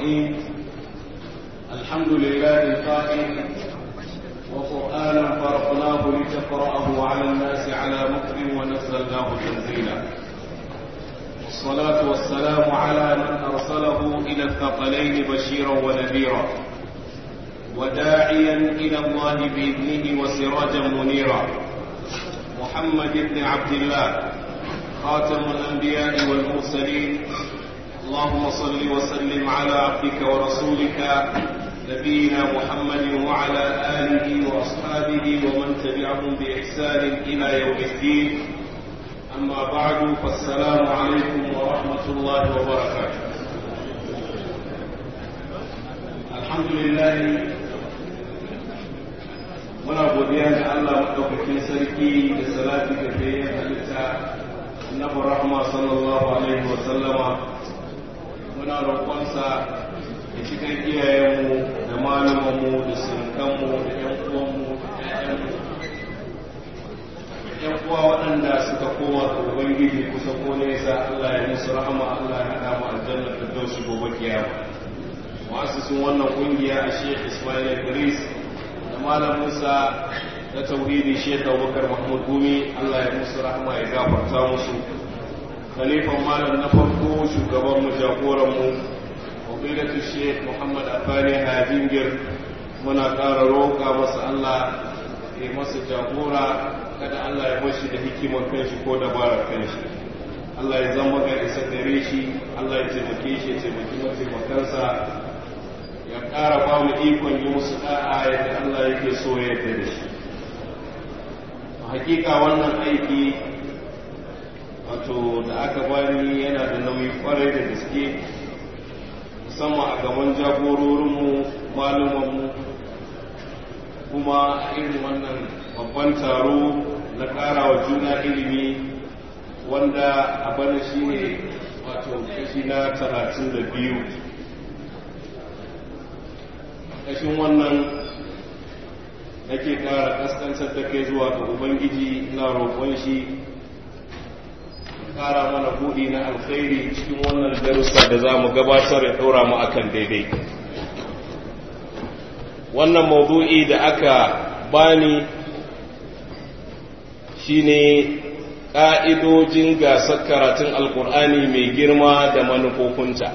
الرحيم الحمد لله القائل وقرآنا فرقناه لتقرأه على الناس على مكر ونزلناه تنزيلا والصلاة والسلام على من أرسله إلى الثقلين بشيرا ونذيرا وداعيا إلى الله بإذنه وسراجا منيرا محمد بن عبد الله خاتم الأنبياء والمرسلين اللهم صل وسلم على عبدك ورسولك نبينا محمد وعلى آله وأصحابه ومن تبعهم بإحسان إلى يوم الدين أما بعد فالسلام عليكم ورحمة الله وبركاته الحمد لله muna godiya ga Allah maɗaukakin sarki da salati da bayan halitta annabi rahma sallallahu alaihi wa sallama muna roƙonsa da cikin iyayenmu da malumanmu da surukanmu da ƴan uwanmu da ƴaƴanmu ƴan uwa waɗanda suka koma ga ubangiji kusa ko nesa Allah ya musu rahama Allah ya haɗa mu aljanna da dausu gobe kiyama mu'assisin wannan kungiya a Sheikh Ismail Idris da Malam Musa na tauhidi Sheikh Abubakar Mahmud Gumi Allah ya musu rahama ya gafarta musu khalifan malam na farko shugaban mu jagoran mu fadilatu Sheikh Muhammad Afani Hajingir muna ƙara roƙa masa Allah ya masa jagora kada Allah ya bashi da hikimar kanshi ko dabarar kanshi Allah ya zama ga isa gare shi Allah ya taimake shi ya taimaki mataimakansa ya ƙara ba mu ikon yi musu da'a yadda Allah yake so ya yarda da shi hakika wannan aiki wato da aka bani yana da nauyi kwarai da gaske musamman a gaban jagororinmu malumanmu kuma irin wannan babban taro na ƙara wa juna ilimi wanda a bana shi ne wato kashi na talatin da biyu ƙashin wannan nake ƙara ƙasƙantar da kai zuwa ga ubangiji na roƙon shi ƙara mana buɗi na alkhairi cikin wannan darussa da za mu gabatar ya ɗora mu akan daidai wannan maudu'i da aka bani shine ƙa'idojin gasar karatun alkur'ani mai girma da manufofinta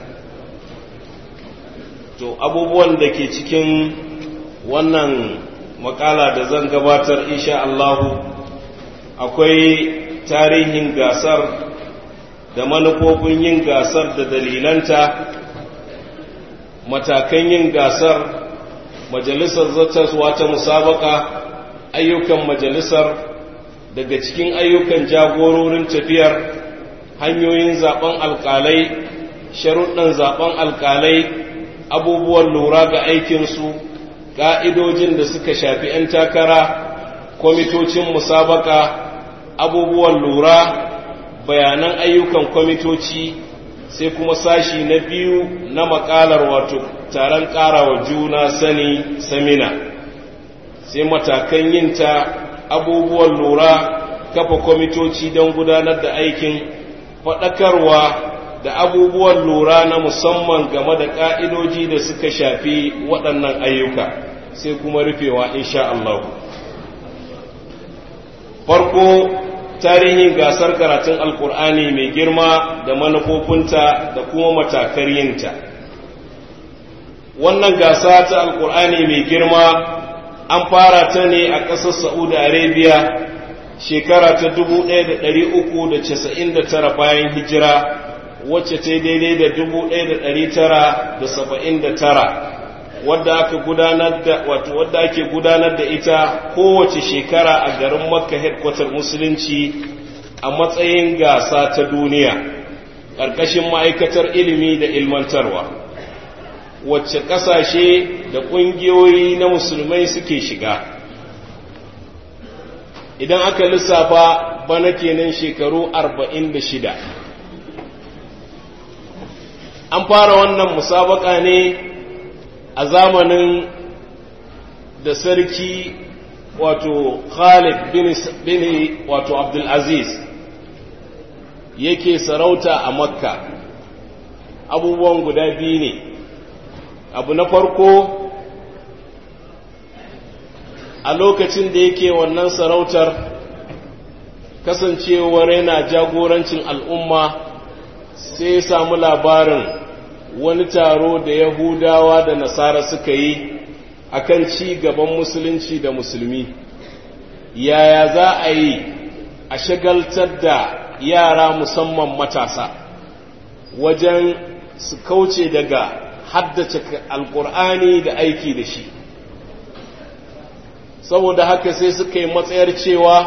to abubuwan da ke cikin wannan makala da zan gabatar insha Allahu akwai tarihin gasar da manufofin yin gasar da dalilanta matakan yin gasar majalisar zattaswa ta musabaka ayyukan majalisar daga cikin ayyukan jagororin tafiyar hanyoyin zaben alkalai sharuɗan zaben alkalai abubuwan lura ga aikinsu ƙa'idojin da suka shafi ‘yan takara kwamitocin musabaka abubuwan lura bayanan ayyukan kwamitoci sai kuma sashi na biyu na makalar wato taron ƙarawa juna sani samina sai matakan yinta abubuwan lura kafa kwamitoci don gudanar da aikin faɗakarwa da abubuwan lura na musamman game da ƙa'idoji da suka shafi waɗannan ayyuka sai kuma rufewa insha Allah. Farko tarihin gasar karatun Alƙur'ani mai girma da manufofinta da kuma matakar yinta. Wannan gasa ta Alƙur'ani mai girma an fara ta ne a ƙasar Saudi Arabia shekara ta 1399 bayan hijira wacce ta daidai da 1979 wadda aka gudanar da wato wadda ake gudanar da ita kowace shekara a garin Makka headquarter musulunci a matsayin gasa ta duniya ƙarƙashin ma'aikatar ilimi da ilmantarwa wacce ƙasashe da ƙungiyoyi na musulmai suke shiga idan aka lissafa bana kenan shekaru 46 an fara wannan musabaka ne a zamanin da sarki wato Khalid bin wato Abdulaziz yake sarauta a Makka abubuwan guda biyu ne abu na farko a lokacin da yake wannan sarautar kasancewar yana jagorancin al'umma sai ya samu labarin wani taro da yahudawa da nasara suka yi akan ci gaban musulunci da musulmi yaya za a yi a shagaltar da yara musamman matasa wajen su kauce daga haddace alkur'ani da aiki da shi saboda haka sai suka yi matsayar cewa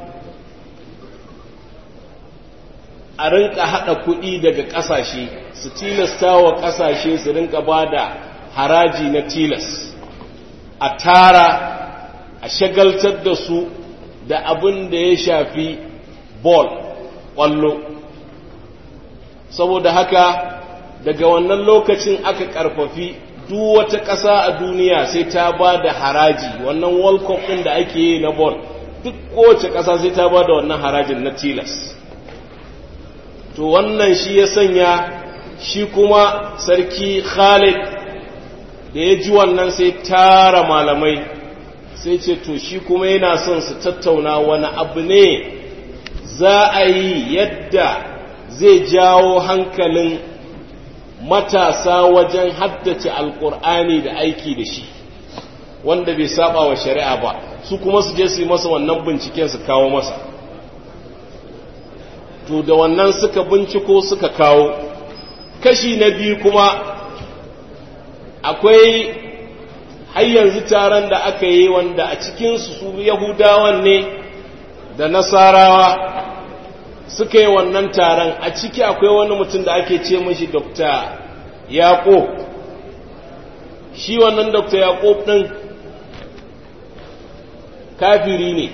a rinka haɗa kuɗi daga ƙasashe su tilasta wa ƙasashe su rinka ba da haraji na tilas a tara a shagaltar da su da abin da ya shafi ball ƙwallo saboda haka daga wannan lokacin aka ƙarfafi duk wata ƙasa a duniya sai ta ba da haraji wannan world cup ɗin da ake yi na ball duk kowace ƙasa sai ta ba da wannan harajin na tilas to wannan shi ya sanya shi kuma sarki khalid da ya ji wannan sai tara malamai sai ce to shi kuma yana son su tattauna wani abu ne za a yi yadda zai jawo hankalin matasa wajen haddace alkur'ani da aiki da shi wanda bai saba wa shari'a ba su kuma su je su yi masa wannan binciken su kawo masa to da wannan suka binciko suka kawo kashi na biyu kuma akwai har yanzu taron da aka yi wanda a cikinsu su yahudawan ne da nasarawa suka yi wannan taron a ciki akwai wani mutum da ake ce mashi dokta yaƙob shi wannan dokta yaƙob ɗin kafiri ne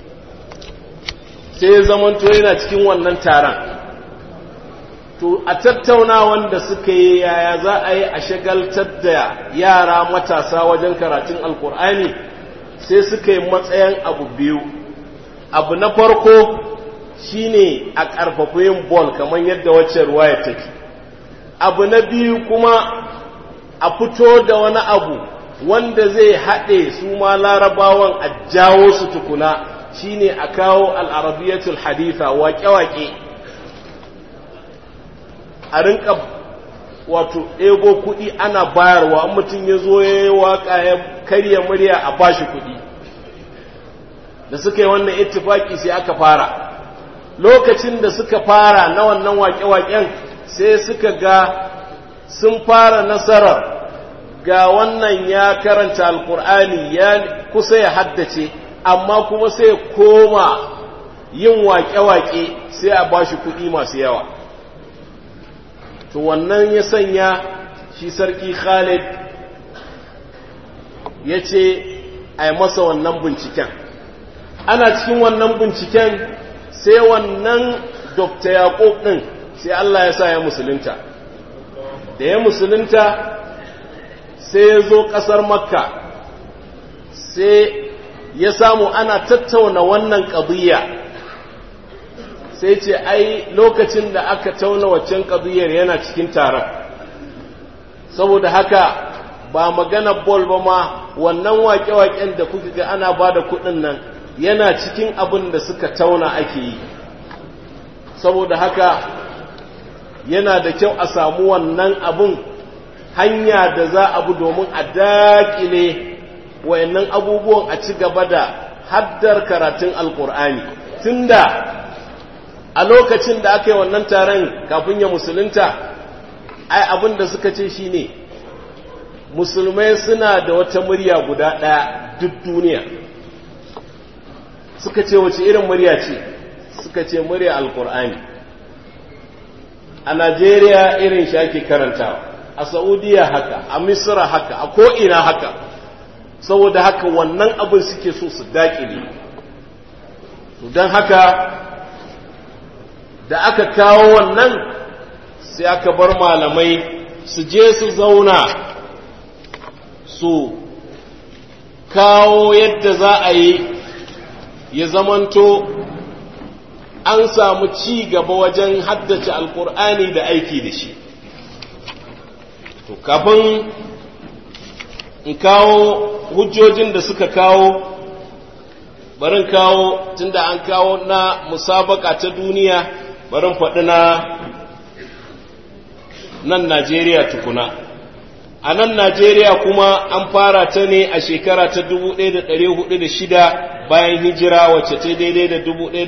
sai zamanto yana cikin wannan taron to a tattauna wanda suka yi yaya za a yi a shagaltar da yara matasa wajen karatun alkur'ani sai suka yi matsayin abu biyu abu na farko shine a ƙarfafa yin bol kamar yadda wacce ruwaya take abu na biyu kuma a fito da wani abu wanda zai haɗe su ma larabawan a jawo su tukuna shine a kawo al'arabiyatul haditha waƙe-waƙe a rinka wato ego kuɗi ana bayarwa mutum ya zo ya yi waƙa ya karya murya a bashi kuɗi da suka yi wannan ittifaki sai aka fara lokacin da suka fara na wannan waƙe-waƙen sai suka ga sun fara nasarar ga wannan ya karanta alkur'ani ya kusa ya haddace amma kuma sai koma yin waƙe-waƙe sai a ba shi kuɗi masu yawa to wannan ya sanya shi sarki khalid ya ce a yi masa wannan binciken ana cikin wannan binciken sai wannan dokta yaƙob ɗin sai Allah ya sa ya musulunta da ya musulunta sai ya zo ƙasar makka sai ya samu ana tattauna wannan ƙadiyya sai ce ai lokacin da aka tauna waccan ƙadiyyar yana cikin taron saboda haka ba magana bol ba ma wannan waƙe-waƙen da kuka ga ana ba da kuɗin nan yana cikin abin da suka tauna ake yi saboda haka yana da kyau a samu wannan abun hanya da za a bi domin a daƙile wayannan abubuwan a ci gaba da haddar karatun alkur'ani tunda a lokacin da aka yi wannan taron kafin ya musulunta ai abin da suka ce shine musulmai suna da wata murya guda ɗaya duk duniya suka ce wace irin murya ce suka ce murya alkur'ani a najeriya irin shi ake karantawa a saudiya haka a misra haka a ko'ina haka saboda haka wannan abin suke so su daƙile don haka da aka kawo wannan sai aka bar malamai su je su zauna su kawo yadda za a yi ya zamanto an samu ci gaba wajen haddace alkur'ani da aiki da shi to kafin in kawo hujjojin da suka kawo barin kawo tunda an kawo na musabaka ta duniya barin faɗi na nan Najeriya tukuna a nan Najeriya kuma an fara ta ne a shekara ta 1406 bayan hijira wacce ta daidai da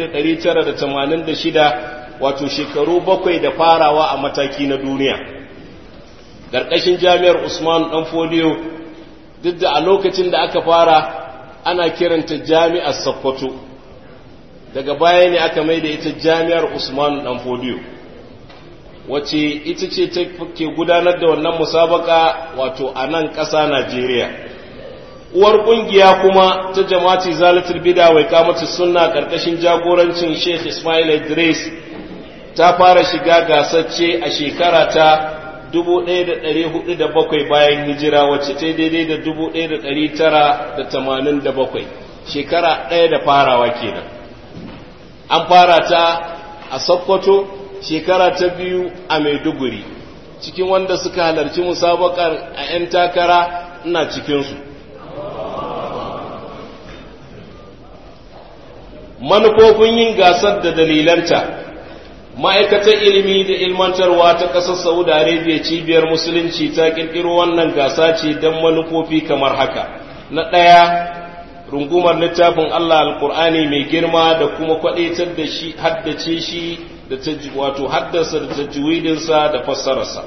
1986 wato shekaru bakwai da farawa a mataki na duniya ƙarƙashin jami'ar Usman ɗan foliyo duk da a lokacin da aka fara ana kiranta jami'ar Sokoto daga baya ne aka mai da ita jami'ar Usman ɗan foliyo wacce ita ce ta ke gudanar da wannan musabaka wato a nan ƙasa Najeriya. Uwar ƙungiya kuma ta jama'ati zalatul bida wai kamata sunna ƙarƙashin jagorancin Sheikh Ismail Idris ta fara shiga gasacce a shekara ta 1407 bayan hijira wacce ta daidai da 1987 shekara ɗaya da farawa kenan. An fara ta a Sokoto shekara ta biyu a Maiduguri cikin wanda suka halarci musabakar a 'yan takara ina cikinsu manufofin yin gasar da dalilanta ma'aikatar ilimi da ilmantarwa ta ƙasar saudi arabia cibiyar musulunci ta ƙirƙiro wannan gasa ce don manufofi kamar haka na ɗaya rungumar littafin allah alƙur'ani mai girma da kuma kwaɗaitar da shi haddace shi da wato haddasa da tajwidinsa da fassararsa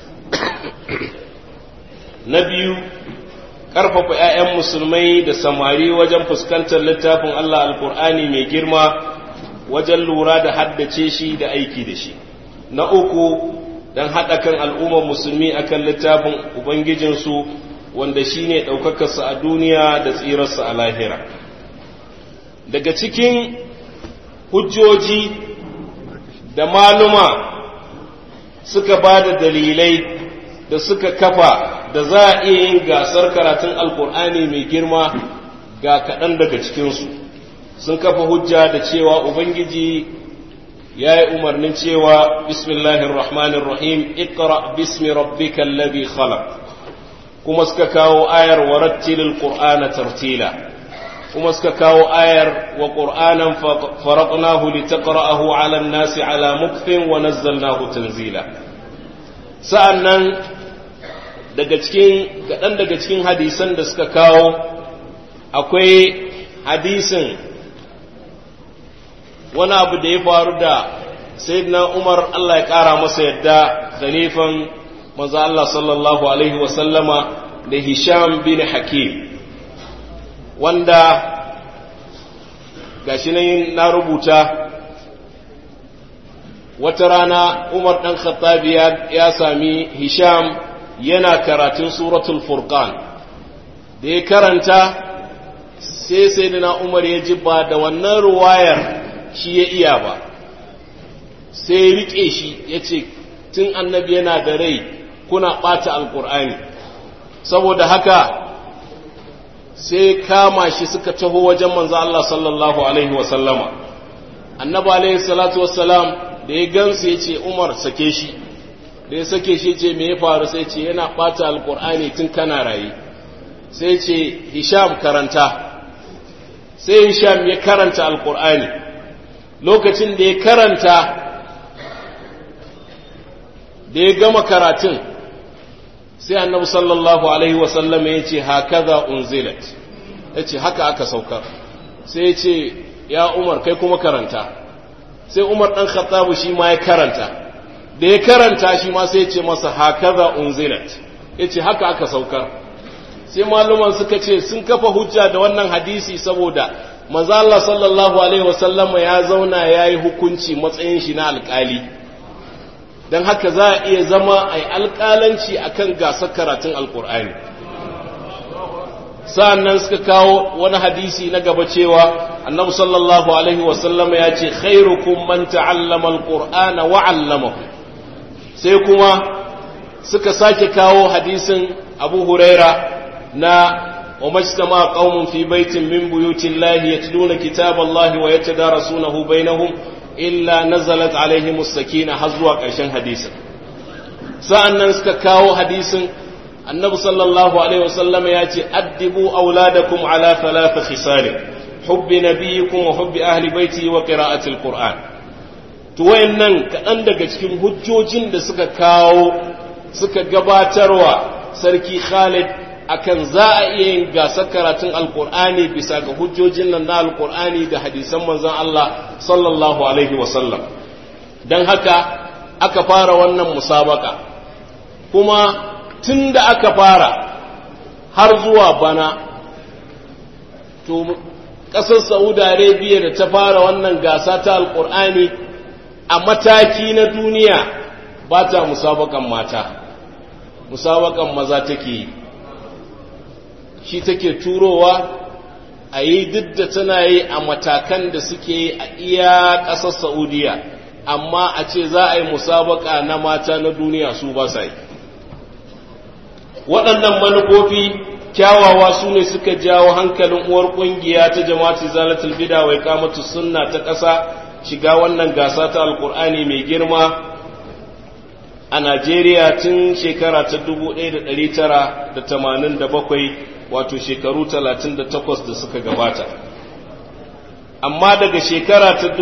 na biyu ƙarfafa 'ya'yan musulmai da samari wajen fuskantar littafin Allah alkur'ani mai girma wajen lura da haddace shi da aiki da shi na uku don haɗa kan al'ummar musulmi akan littafin ubangijinsu wanda shi ne ɗaukakarsa a duniya da tsirarsa a lahira daga cikin hujjoji da maluma suka ba da dalilai da suka kafa da za a iya yin gasar karatun alkur'ani mai girma ga kaɗan daga cikinsu sun kafa hujja da cewa ubangiji ya yi umarnin cewa bismillahir rahmanir rahim iqra bismi rabbikal ladhi khalaq kuma suka kawo ayar warattilil qur'ana tartila kuma suka kawo ayar wa ƙur'anan faraƙnahu li taqra'ahu 'ala an-nasi 'ala mukfin wa nazzalnahu tanzila sa'annan daga cikin kaɗan daga cikin hadisan da suka kawo akwai hadisin wani abu da ya faru da sayyidina Umar Allah ya ƙara masa yadda khalifan manzo Allah sallallahu alaihi wa sallama da Hisham bin Hakim wanda gashi nan na rubuta wata rana Umar ɗan Khattabi ya sami Hisham yana karatun suratul Furqan da ya karanta sai sai na Umar ya ji ba da wannan ruwayar shi ya iya ba sai ya riƙe shi ya ce tun annabi yana da rai kuna ɓata alƙur'ani saboda haka sai kama shi suka taho wajen manzo Allah sallallahu alaihi wa sallama annabi alaihi salatu wassalam da ya gansu ya ce Umar sake shi da ya sake shi ce me ya faru sai ce yana bata alqur'ani tun kana raye sai ce Hisham karanta sai Hisham ya karanta alqur'ani lokacin da ya karanta da ya gama karatun sai annabi sallallahu alaihi wasallam ya ce hakaza unzilat ya ce haka aka saukar sai ya ce ya umar kai kuma karanta sai umar ɗan khattabu shi ma ya karanta da ya karanta shi ma sai ya ce masa hakaza unzilat ya ce haka aka saukar sai maluman suka ce sun kafa hujja da wannan hadisi saboda maza Allah sallallahu alaihi wasallama ya zauna ya yi hukunci matsayin shi na alkali don haka za a iya zama a yi alƙalanci a kan gasar karatun alƙur'ani sa'annan suka kawo wani hadisi na gaba cewa annabi sallallahu alaihi wasallama ya ce khairukum man ta'allama alqur'ana wa 'allamahu sai kuma suka sake kawo hadisin abu huraira na ومجتمع قوم في بيت من بيوت الله يتلون كتاب الله ويتدارسونه بينهم illa nazalat alaihim sakina har zuwa ƙarshen hadisin sa'an nan suka kawo hadisin annabi sallallahu alaihi wasallam ya ce addibu auladakum ala thalath khisal hubbi nabiyikum wa hubbi ahli baiti wa qira'ati alquran to wayannan kaɗan daga cikin hujjojin da suka kawo suka gabatarwa sarki Khalid akan za a iya yin gasar karatun alkur'ani bisa ga hujjojin nan na alkur'ani da hadisan manzon Allah sallallahu alaihi wasallam don haka aka fara wannan musabaka kuma tun da aka fara har zuwa bana to ƙasar saudi arabia da ta fara wannan gasa ta alkur'ani a mataki na duniya ba ta musabakan mata musabakan maza take yi shi take turowa a yi duk da tana yi a matakan da suke yi a iya ƙasar saudiya amma a ce za a yi musabaka na mata na duniya su ba sa yi waɗannan manufofi kyawawa su ne suka jawo hankalin uwar ƙungiya ta jama'atu zalatul bida wai kamatu sunna ta ƙasa shiga wannan gasa ta alkur'ani mai girma a najeriya tun shekara ta 1987 wato shekaru 38 da suka gabata amma daga shekara ta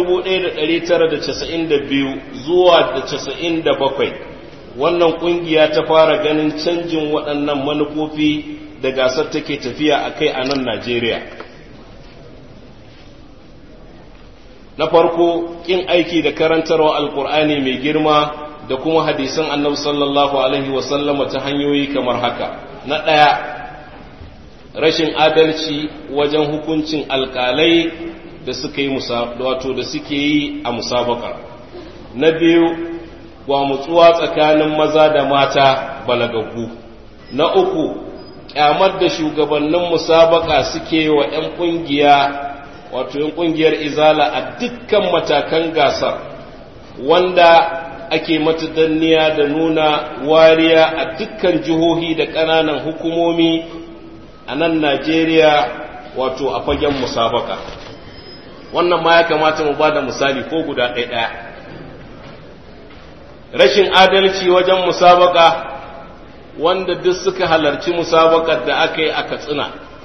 1992 zuwa da 97 wannan kungiya ta fara ganin canjin waɗannan manufofi da gasar take tafiya a kai a nan Najeriya. Na farko, ƙin aiki da karantarwa Alƙur'ani mai girma da kuma hadisan annabi sallallahu Alaihi wasallama ta hanyoyi kamar haka. Na ɗaya, rashin adalci wajen hukuncin alƙalai da suka yi wato da suke yi a musabaka. Na biyu, gwamutsuwa tsakanin maza da mata balagaggu. Na uku, kyamar da shugabannin musabaka suke wa 'yan kungiya wato 'yan kungiyar izala a dukkan matakan gasar wanda ake mata danniya da nuna wariya a dukkan jihohi da ƙananan hukumomi a nan najeriya wato a fagen musabaka wannan ma ya kamata mu ba da misali ko guda ɗaya rashin adalci wajen musabaka wanda duk suka halarci musabakar da aka yi a katsina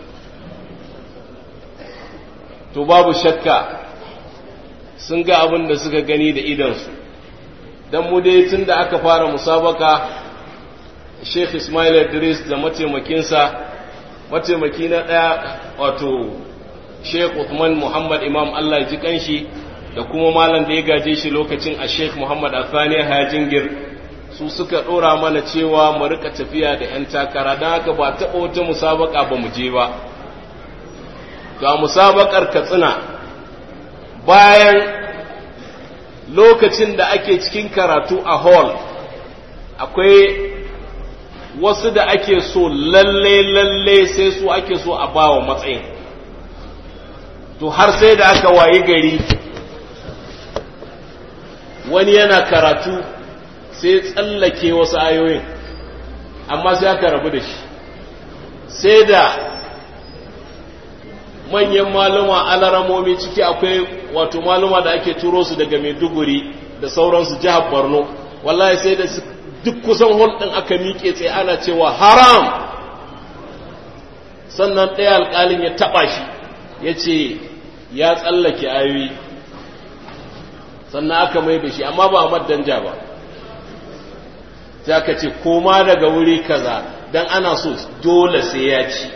to babu shakka sun ga abin da suka gani da idansu don mu dai tun da aka fara musabaka sheikh ismail idris da mataimakinsa mataimaki na ɗaya wato sheikh Uthman muhammad imam allah ji kanshi da kuma malam da ya gaje shi lokacin a sheikh muhammad athani hajingir su suka ɗora mana cewa mu rika tafiya da 'yan takara don haka ba taɓa wata musabaka ba mu je ba ga musabakar katsina bayan lokacin da ake cikin karatu a hall akwai wasu da ake so lalle lalle sai su ake so a bawa matsayin to har sai da aka wayi gari wani yana karatu sai tsallake wasu ayoyin amma sai aka rabu da shi sai da manyan maluma alaramomi ciki akwai wato maluma da ake turo su daga maiduguri da sauransu jihar borno wallahi sai da duk kusan hulɗin aka miƙe tsaye ana cewa haram sannan ɗaya alƙalin ya taɓa shi ya ce ya tsallake ayoyi sannan aka mai da shi amma ba a maddanja ba sai aka ce koma daga wuri kaza don ana so dole sai ya ci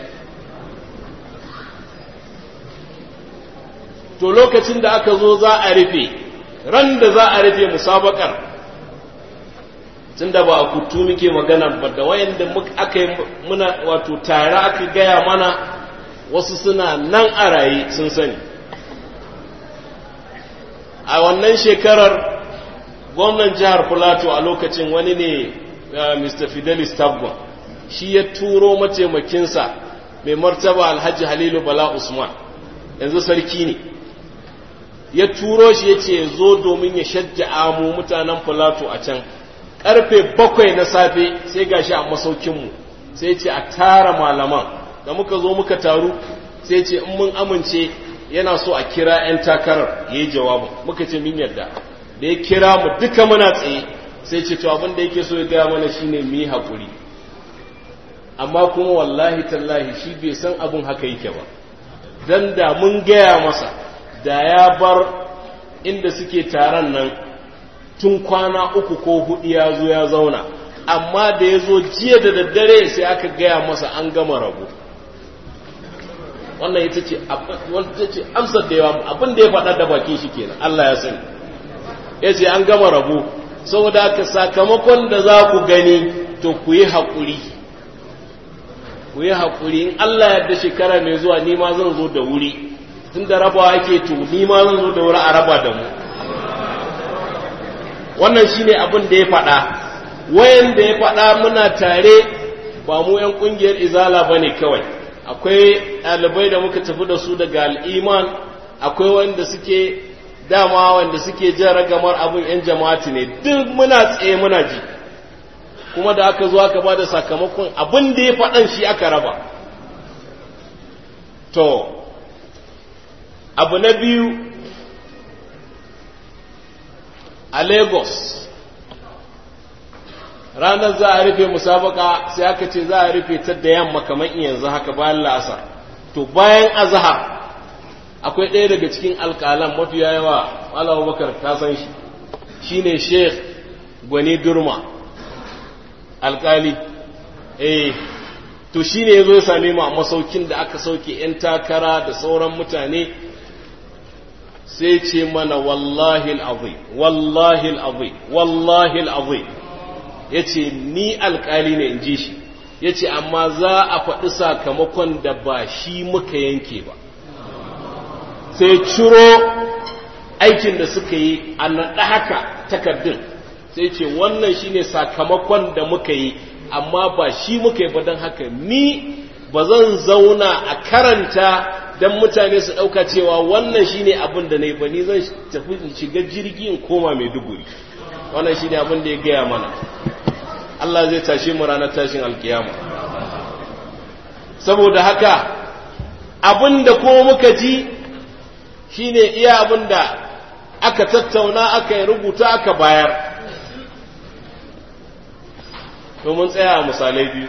to lokacin da aka zo za a rufe ran da za a rufe musabakar tun da ba a kutu muke magana ba da wayanda aka yi muna wato tare aka gaya mana wasu suna nan a raye sun sani a wannan shekarar gwamnan jihar Filato a lokacin wani ne Mr. Fidelis Tabgon shi ya turo mataimakinsa mai martaba Alhaji Halilu Bala Usman yanzu sarki ne ya turo shi ya ce zo domin ya shajja mu mutanen Filato a can karfe bakwai na safe sai gashi a masaukinmu sai ce a tara malaman da muka zo muka taru sai ce in mun amince yana so a kira 'yan takarar ya yi jawabin muka ce min yadda da ya kira mu duka muna tsaye sai ce to abin da yake so ya gaya mana shine mu yi haƙuri amma kuma wallahi tallahi shi bai san abin haka yake ba dan da mun gaya masa da ya bar inda suke taron nan tun kwana uku ko hudu ya zo ya zauna amma da ya zo jiya da daddare sai aka gaya masa an gama rabu wannan ita ce amsar da yawa abin da ya faɗa da bakin shi kenan Allah ya sani ya ce an gama rabu saboda haka sakamakon da za ku gani to ku yi haƙuri ku yi haƙuri in Allah yadda shekara mai zuwa ni ma zan zo da wuri tun da rabawa ake to ni ma zan zo da wuri a raba da mu wannan shine abin da ya faɗa wayan da ya faɗa muna tare ba mu 'yan ƙungiyar izala ba ne kawai akwai ɗalibai da muka tafi da su daga al'iman akwai wanda suke dama wanda suke jan ragamar abin 'yan jama'ati ne duk muna tsaye muna ji kuma da aka zo aka ba da sakamakon abin da ya faɗan shi aka raba to abu na biyu a lagos ranar za a rufe musabaka sai aka ce za a rufe ta da yamma kamar yanzu haka bayan la'asar to bayan azhar akwai ɗaya daga cikin alƙalan mafiya yawa Allah Bakar ta san shi shine Sheikh Gwani Durma alƙali eh to shine yazo ya same mu a masaukin da aka sauke yan takara da sauran mutane sai ce mana wallahi al'azim wallahi al'azim wallahi al'azim yace ni alƙali ne in ji shi yace amma za a faɗi sakamakon da ba shi muka yanke ba sai ciro aikin da suka yi a naɗa haka takardun sai ce wannan shine sakamakon da muka yi amma ba shi muka yi ba don haka ni ba zan zauna a karanta don mutane su ɗauka cewa wannan shine abin da na yi ba ni zan tafi in shiga jirgi in koma mai duguri wannan shine abin da ya gaya mana Allah zai tashe mu ranar tashin alkiyama saboda haka abin da kuma muka ji shine iya abin da aka tattauna aka yi rubuta aka bayar domin tsaya a misalai biyu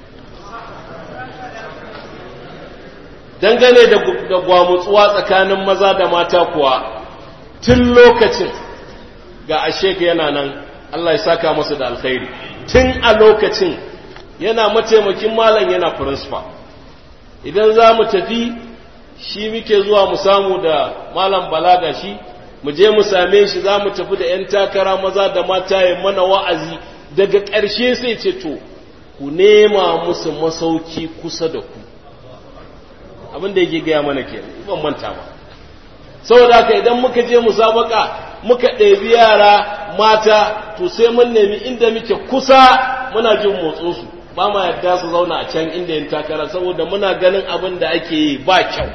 dangane da gwamutsuwa tsakanin maza da mata kuwa tun lokacin ga asheka yana nan Allah ya saka masa da alkhairi tun a lokacin yana mataimakin malam yana principal idan za mu tafi shi muke zuwa mu samu da malam balaga shi mu je mu same shi za mu tafi da 'yan takara maza da mata ya mana wa'azi daga ƙarshe sai ce to ku nema musu masauki kusa da ku abin da yake gaya mana ke ban manta ba saboda haka idan muka je musabaka muka ɗebi yara mata to sai mun nemi inda muke kusa muna jin motsinsu ba ma yadda su zauna a can inda yin takara saboda muna ganin abin da ake yi ba kyau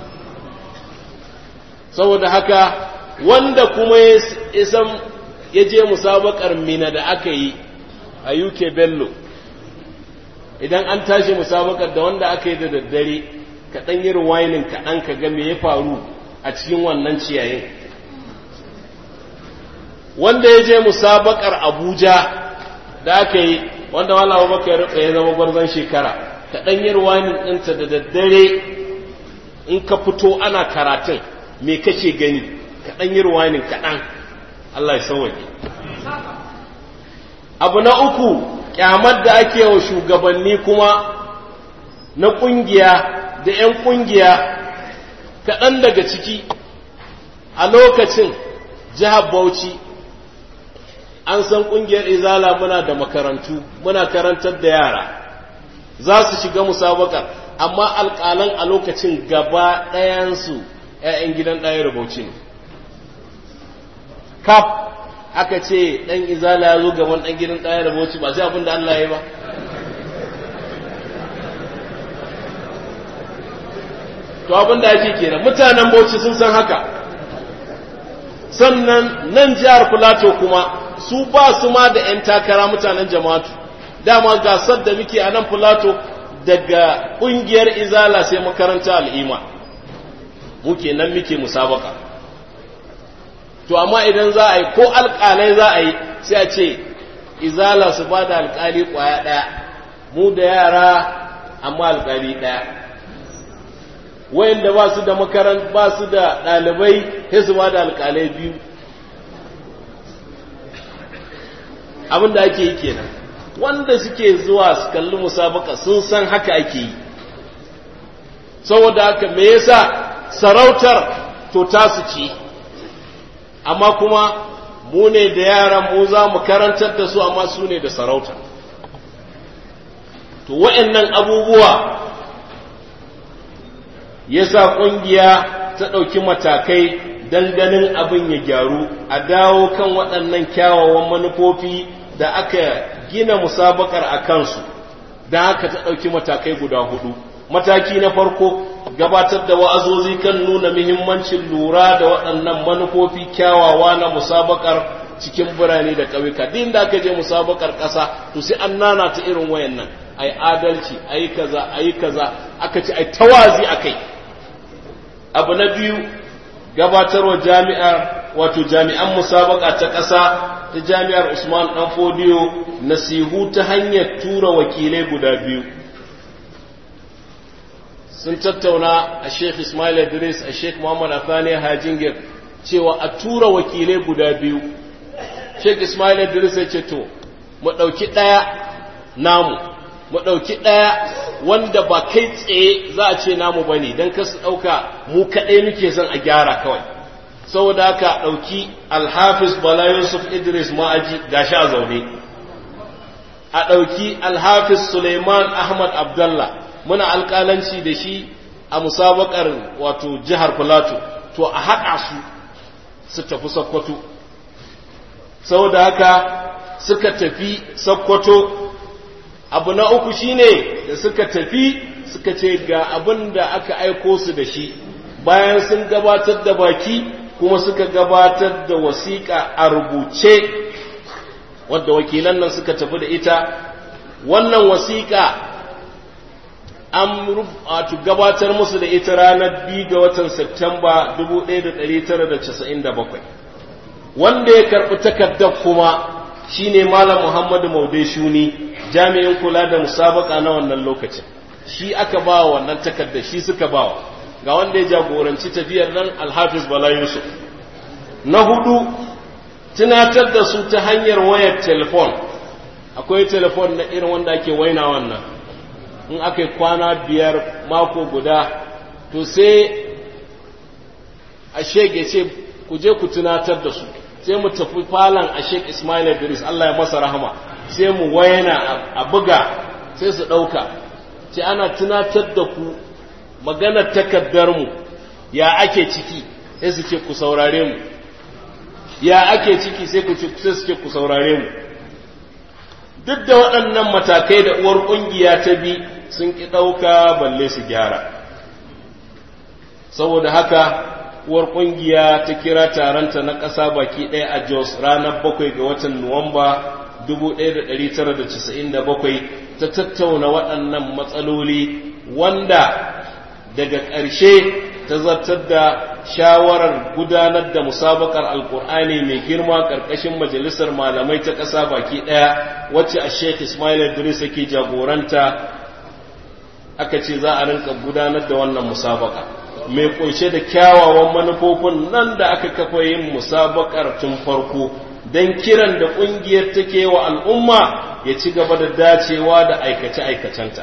saboda haka wanda kuma ya san ya je musabakar mina da aka yi a UK Bello idan an tashi musabakar da wanda aka yi da daddare kaɗan yi ruwainin kaɗan ka ga me ya faru a cikin wannan ciyayin wanda ya je musabakar Abuja da aka yi wanda wala abubakar ya zama gwarzon shekara kaɗan yi ruwainin ɗinta da daddare in ka fito ana karatun me kake gani kaɗan yi ruwanin kaɗan Allah ya sauwaƙe abu na uku ƙyamar da ake wa shugabanni kuma na ƙungiya da 'yan ƙungiya kaɗan daga ciki a lokacin jihar Bauchi an san ƙungiyar izala muna da makarantu muna karantar da yara za su shiga musabakar amma alƙalan a lokacin gaba ɗayansu 'ya'yan gidan ɗaya rubauci ne kaf aka ce ɗan izala ya zo gaban ɗan gidan ɗaya rubauci ba sai abin da Allah ya yi ba to abin da ake kenan mutanen bauchi sun san haka sannan nan jihar filato kuma su ba su ma da 'yan takara mutanen jama'atu dama gasar da muke a nan filato daga ƙungiyar izala sai makaranta al'ima muke nan muke musabaka to amma idan za a yi ko alƙalai za a yi sai a ce izala su ba da alƙali ƙwaya ɗaya mu da yara amma alƙali ɗaya wayanda ba su da makaran ba su da ɗalibai sai su ba da alƙalai biyu abin da ake yi kenan wanda suke zuwa su kalli musabaka sun san haka ake yi saboda haka me yasa sarautar to tasu ce amma kuma mu ne da yaran mu za mu karantar da su amma su ne da sarauta to wa'annan abubuwa yasa ƙungiya ta ɗauki matakai don ganin abin ya gyaru a dawo kan waɗannan kyawawan manufofi da aka gina musabakar a kansu don haka ta ɗauki matakai guda hudu mataki na farko gabatar da wa'azozi kan nuna muhimmancin lura da waɗannan manufofi kyawawa na musabakar cikin birane da ƙauyuka din da aka je musabakar ƙasa to sai an nana ta irin wayannan ai adalci ai kaza ai kaza aka ce ai tawazi akai abu na biyu gabatarwa jami'ar wato jami'an musabaka ta ƙasa ta jami'ar Usman Dan Fodiyo nasihu ta hanyar tura wakilai guda biyu sun tattauna a Sheikh Ismail Idris a Sheikh Muhammad Athani Hajingir cewa a tura wakilai guda biyu Sheikh Ismail Idris ya ce to mu ɗauki ɗaya namu mu ɗauki ɗaya wanda ba kai tsaye za a ce namu ba ne don kasu ɗauka mu kaɗai muke son a gyara kawai saboda haka ɗauki alhafiz bala yusuf idris ma'aji gashi a zaune a ɗauki alhafiz suleiman ahmad abdallah muna alƙalanci da shi a musabakar wato jihar filato to a haɗa su su tafi sokoto saboda haka suka tafi sokoto abu na uku shine da suka tafi suka ce ga abin da aka aiko su da shi bayan sun gabatar da baki kuma suka gabatar da wasiƙa a rubuce wadda wakilan nan suka tafi da ita wannan wasiƙa an rubuta gabatar musu da ita ranar biyu ga watan Septemba 1997 wanda ya karɓi takardar kuma shine Malam Muhammadu Maude Shuni jami'in kula da musabaka na wannan lokacin shi aka ba wa wannan takardar shi suka ba wa ga wanda ya jagoranci tafiyar nan Alhafiz Bala Yusuf na hudu tunatar da su ta hanyar wayar telefon akwai telefon na irin wanda ake waina wannan in aka yi kwana biyar mako guda to sai a shege ce ku je ku tunatar da su sai mu tafi falon a shek ismail idris allah ya masa rahama sai mu wayana a buga sai su ɗauka ce ana tunatar da ku maganar takardarmu ya ake ciki sai su ce ku saurare mu ya ake ciki sai su ce ku saurare mu duk da waɗannan matakai da uwar ƙungiya ta bi sun ƙi ɗauka balle su gyara saboda haka uwar ƙungiya ta kira taronta na ƙasa baki ɗaya a jos ranar bakwai ga watan nuwamba 1997 ta tattauna waɗannan matsaloli wanda daga ƙarshe ta zartar da shawarar gudanar da musabakar alkur'ani mai girma ƙarƙashin majalisar malamai ta ƙasa baki ɗaya wacce a sheikh ismail idris yake jagoranta aka ce za a rinka gudanar da wannan musabaka mai kunshe da kyawawan manufofin nan da aka kafa yin musabakar tun farko don kiran da ƙungiyar take wa al'umma ya ci gaba da dacewa da aikace-aikacenta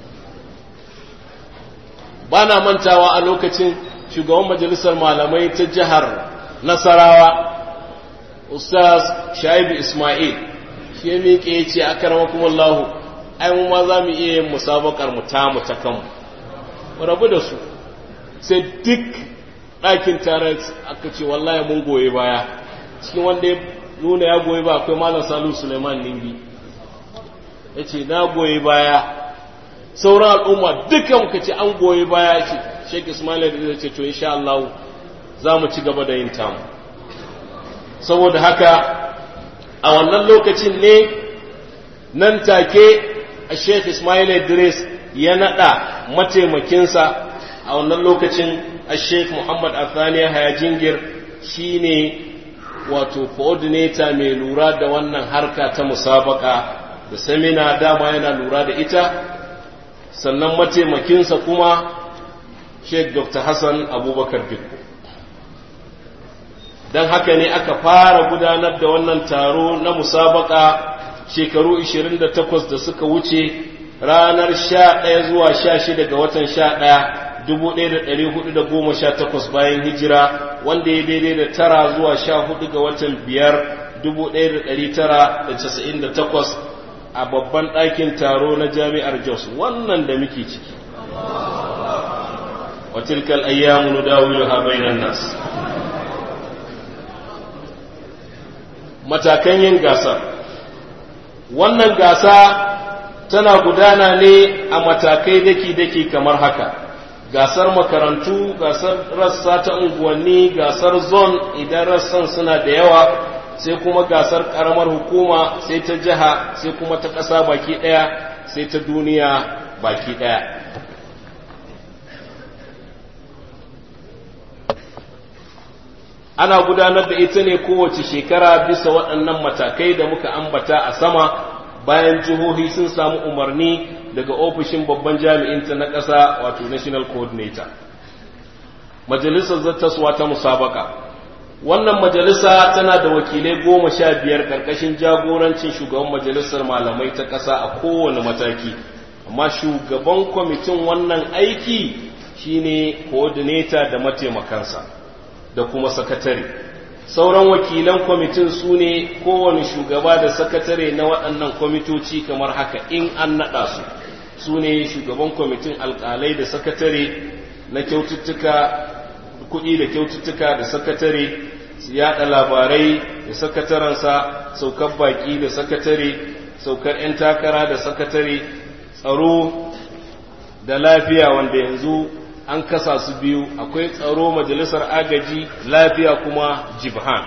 ba na mantawa a lokacin shugaban majalisar malamai ta jihar nasarawa ustaz shaibu ismail shi ya miƙe ya ce a karamakumallahu ai mu ma za mu iya yin musabakar mu ta mu ta kanmu mu rabu da su sai duk ɗakin tare aka ce wallahi mun goyi baya cikin wanda ya nuna ya goyi ba akwai malam salu suleiman ningi ya ce na goyi baya sauran al'umma duka muka ce an goyi baya ce sheik ismail da ce to insha Allah za mu ci gaba da yin tamu saboda haka a wannan lokacin ne nan take a sheik ismail idris ya nada mataimakinsa a wannan lokacin a sheik muhammad athaniya hayajingir shine wato coordinator mai lura da wannan harka ta musabaka da samina dama yana lura da ita sannan mataimakinsa kuma sheikh dr hassan abubakar dikko don haka ne aka fara gudanar da wannan taro na musabaka shekaru 28 da suka wuce ranar 11 zuwa 16 ga watan 11 1418 bayan hijira wanda ya daidai da tara zuwa 14 ga watan 5 1998 a babban ɗakin taro na jami'ar jos wannan da muke ciki watilkal ayyamu nudawiluha bainan nas matakan yin gasar wannan gasa tana gudana ne a matakai daki-daki kamar haka gasar makarantu gasar rassa ta unguwanni gasar zone idan rassan suna da yawa sai kuma gasar karamar hukuma sai ta jiha sai kuma ta ƙasa baki ɗaya sai ta duniya baki ɗaya ana gudanar da ita ne kowace shekara bisa waɗannan matakai da muka ambata a sama bayan jihohi sun samu umarni daga ofishin babban jami'inta na ƙasa wato national coordinator majalisar zattaswa ta musabaka wannan majalisa tana da wakilai goma sha biyar ƙarƙashin jagorancin shugaban majalisar malamai ta ƙasa a kowane mataki amma shugaban kwamitin wannan aiki shine coordinator da mataimakansa da kuma sakatare sauran wakilan kwamitin su ne kowane shugaba da sakatare na waɗannan kwamitoci kamar haka in an naɗa su su ne shugaban kwamitin alƙalai da sakatare na kyaututtuka kuɗi da kyaututtuka da sakatare su yaɗa labarai da sakatarensa saukar baƙi da sakatare saukar 'yan takara da sakatare tsaro da lafiya wanda yanzu an kasa su biyu akwai tsaro majalisar agaji lafiya kuma jibhan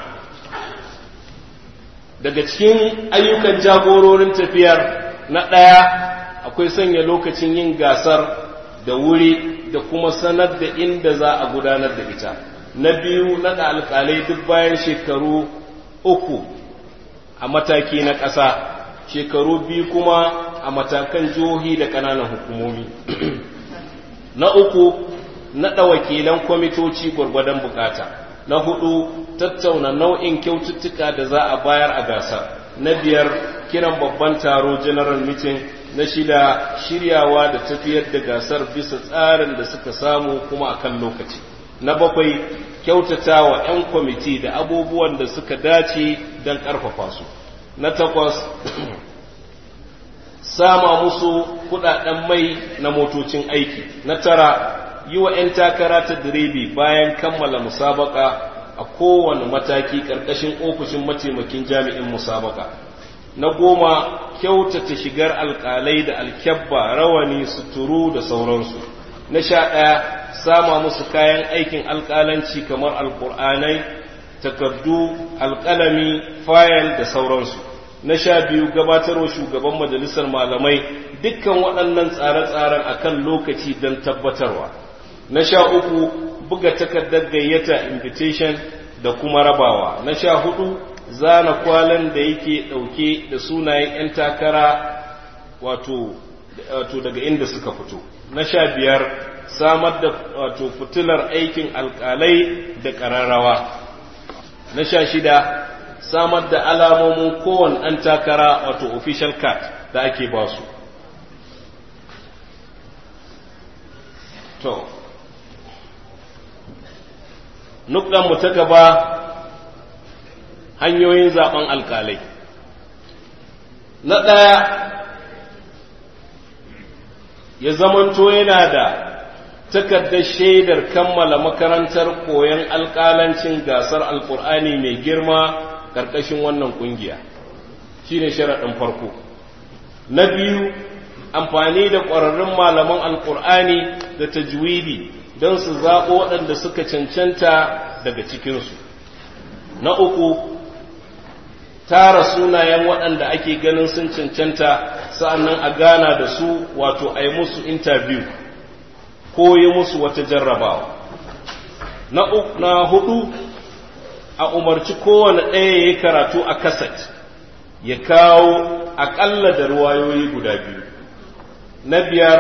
daga cikin ayyukan jagororin tafiyar na ɗaya akwai sanya lokacin yin gasar da wuri da kuma sanar da inda za a gudanar da ita na biyu naɗa alƙalai duk bayan shekaru uku a mataki na ƙasa shekaru biyu kuma a matakan jihohi da ƙananan hukumomi na uku naɗa wakilan kwamitoci gwargwadon bukata na hudu tattauna nau'in kyaututtuka da za a bayar a gasar na biyar kiran babban taro general meeting na shida shiryawa da tafiyar da gasar bisa tsarin da suka samu kuma akan lokaci na bakwai kyautata wa 'yan kwamiti da abubuwan da suka dace don ƙarfafa su na takwas sama musu kudaden mai na motocin aiki na tara yi wa 'yan takara ta direba bayan kammala musabaka a kowane mataki ƙarƙashin ofishin mataimakin jami'in musabaka na goma kyautata shigar alƙalai da alkyabba rawani suturu da sauransu na sha ɗaya sama musu kayan aikin alƙalanci kamar alƙur'anai takardu alƙalami fayil da sauransu na sha biyu gabatarwa shugaban majalisar malamai dukkan waɗannan tsare-tsaren akan lokaci don tabbatarwa na sha uku buga takardar gayyata invitation da kuma rabawa na sha hudu zana kwalan da yake ɗauke da sunayen 'yan takara wato daga inda suka fito na sha biyar samar da wato fitilar aikin alkalai da ƙararrawa na sha shida samar da alamomin kowane ɗan takara wato official card da ake ba su to mu ta gaba hanyoyin zaben alkalai na ɗaya ya zamanto yana da takardar shaidar kammala makarantar koyon alkalancin gasar alkur'ani mai girma ƙarƙashin wannan ƙungiya shi ne sharaɗin farko na biyu amfani da ƙwararrun malaman alkur'ani da tajwidi don su zaɓo waɗanda suka cancanta daga cikinsu na uku tara sunayen waɗanda ake ganin sun cancanta sa'annan a gana da su wato a yi musu interview ko yi musu wata jarrabawa na hudu a umarci kowane ɗaya ya yi karatu a kaset ya kawo aƙalla da ruwayoyi guda biyu na biyar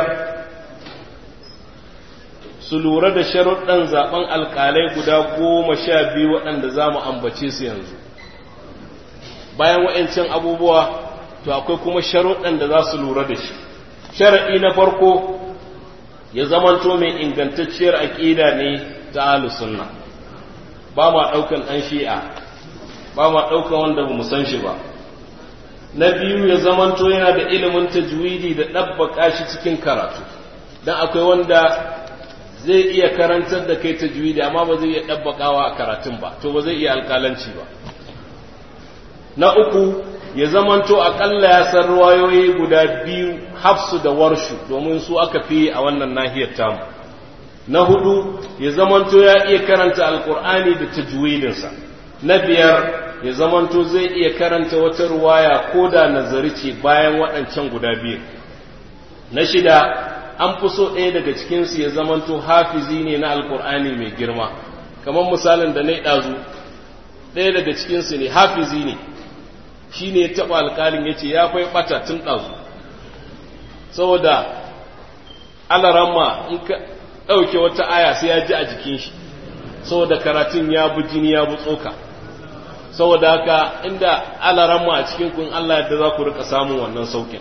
su lura da sharuɗan zaɓen alƙalai guda goma sha biyu waɗanda za mu ambace su yanzu bayan wa'ancin abubuwa to akwai kuma sharuɗan da za su lura da shi sharaɗi na farko ya zamanto mai ingantacciyar aƙida ne ta sunna ba ma ɗaukan ɗan shi'a ba ma ɗaukan wanda ba mu san shi ba na biyu ya zamanto yana da ilimin tajwidi da ɗabbaka shi cikin karatu don akwai wanda zai iya karantar da kai tajwidi amma ba zai iya ɗabbakawa a karatun ba to ba zai iya alƙalanci ba na uku ya zamanto aƙalla ya san ruwayoyi guda biyu hafsu da warshu domin su aka fi a wannan nahiyar tamu na hudu ya zamanto ya iya karanta alƙur'ani da tajwidinsa na biyar ya zamanto zai iya karanta wata ruwaya ko da nazari ce bayan waɗancan guda biyu na shida an fi so ɗaya daga cikinsu ya zamanto hafizi ne na alkur'ani mai girma kamar misalin da na ɗazu ɗaya daga cikinsu ne hafizi ne shi ne ya taɓa alƙalin ya ce ya fai ɓata tun ɗazu saboda alaramma in ka ɗauke wata aya sai ya ji a jikin shi saboda karatun ya bi jini ya bi tsoka saboda haka inda alaramma a cikin kun Allah yadda za ku rika samun wannan saukin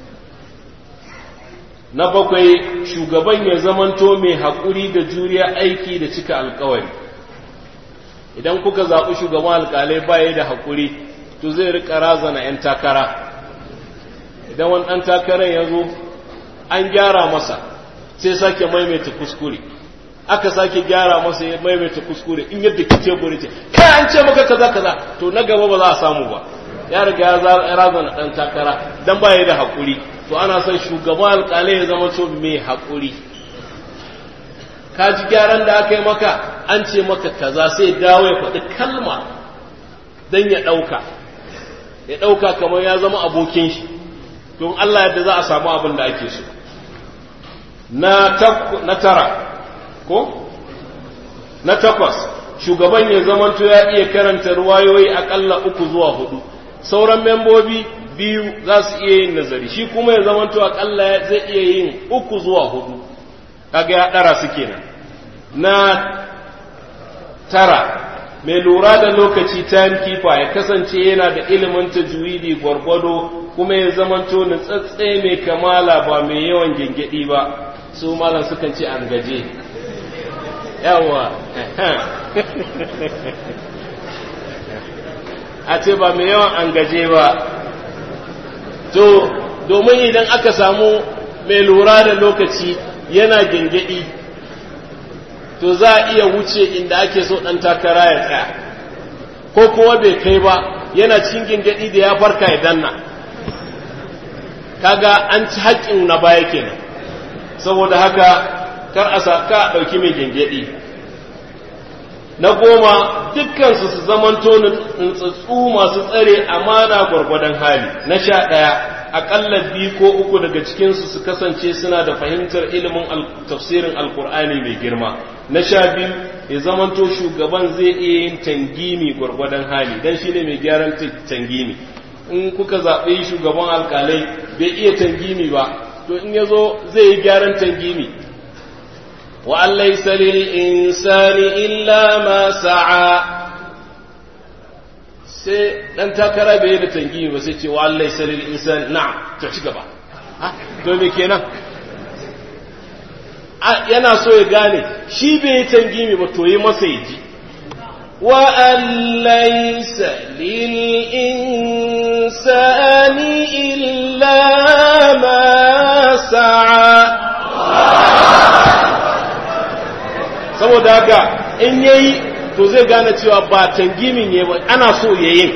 na bakwai shugaban ya zamanto mai haƙuri da juriya aiki da cika alkawari idan kuka zaɓi shugaban alƙalai baya da haƙuri to zai rika razana 'yan takara idan wani ɗan takarar ya zo an gyara masa sai sake maimaita kuskure aka sake gyara masa ya maimaita kuskure in yadda ki teburi ce kai an ce maka kaza kaza to na gaba ba za a samu ba ya riga ya razana ɗan takara dan baya da haƙuri to ana son shugaban alƙalai ya zama so mai haƙuri ka ji gyaran da aka yi maka an ce maka kaza sai dawo ya faɗi kalma don ya ɗauka ya ɗauka kamar ya zama abokin shi don Allah yadda za a samu abin da ake so na tara ko na takwas shugaban ya zamanto ya iya karanta ruwayoyi aƙalla uku zuwa hudu sauran membobi biyu za su iya yin nazari shi kuma ya zamanto akalla zai iya yin uku zuwa hudu kaga ya ɗara su kenan na tara mai lura da lokaci timekeeper ya kasance yana da ilimin tajwidi gwargwado kuma ya zamanto nutsatse mai kamala ba mai yawan gengedi ba su malam sukan ce an gaje yawa a ce ba mai yawan an gaje ba to domin idan aka samu mai lura da lokaci yana gengedi to za a iya wuce inda ake so ɗan takara ya tsaya ko kuma bai kai ba yana cikin gengedi da ya farka ya danna kaga an ci haƙƙin na baya kenan saboda haka kar a ka ɗauki mai gengedi na goma dukkansu su zamanto nutsatsu masu tsare amana gwargwadon hali na sha ɗaya aƙalla biyu ko uku daga cikinsu su kasance suna da fahimtar ilimin tafsirin alkur'ani mai girma na sha biyu ya zamanto shugaban zai iya yin tangimi gwargwadon hali don shi ne mai gyaran tangimi in kuka zaɓe shugaban alƙalai bai iya tangimi ba to in ya zo zai yi gyaran tangimi وأن ليس للإنسان إلا ما سعى sai dan takara bai da tangimi ba sai ce wa Allah sai lil insan na'am to ci gaba to me kenan yana so ya gane shi bai yi tangimi ba to yi masa yaji wa an laysa lil insani illa ma sa'a saboda haka in yayi to zai gane cewa ba tangimin ne ba ana so yayin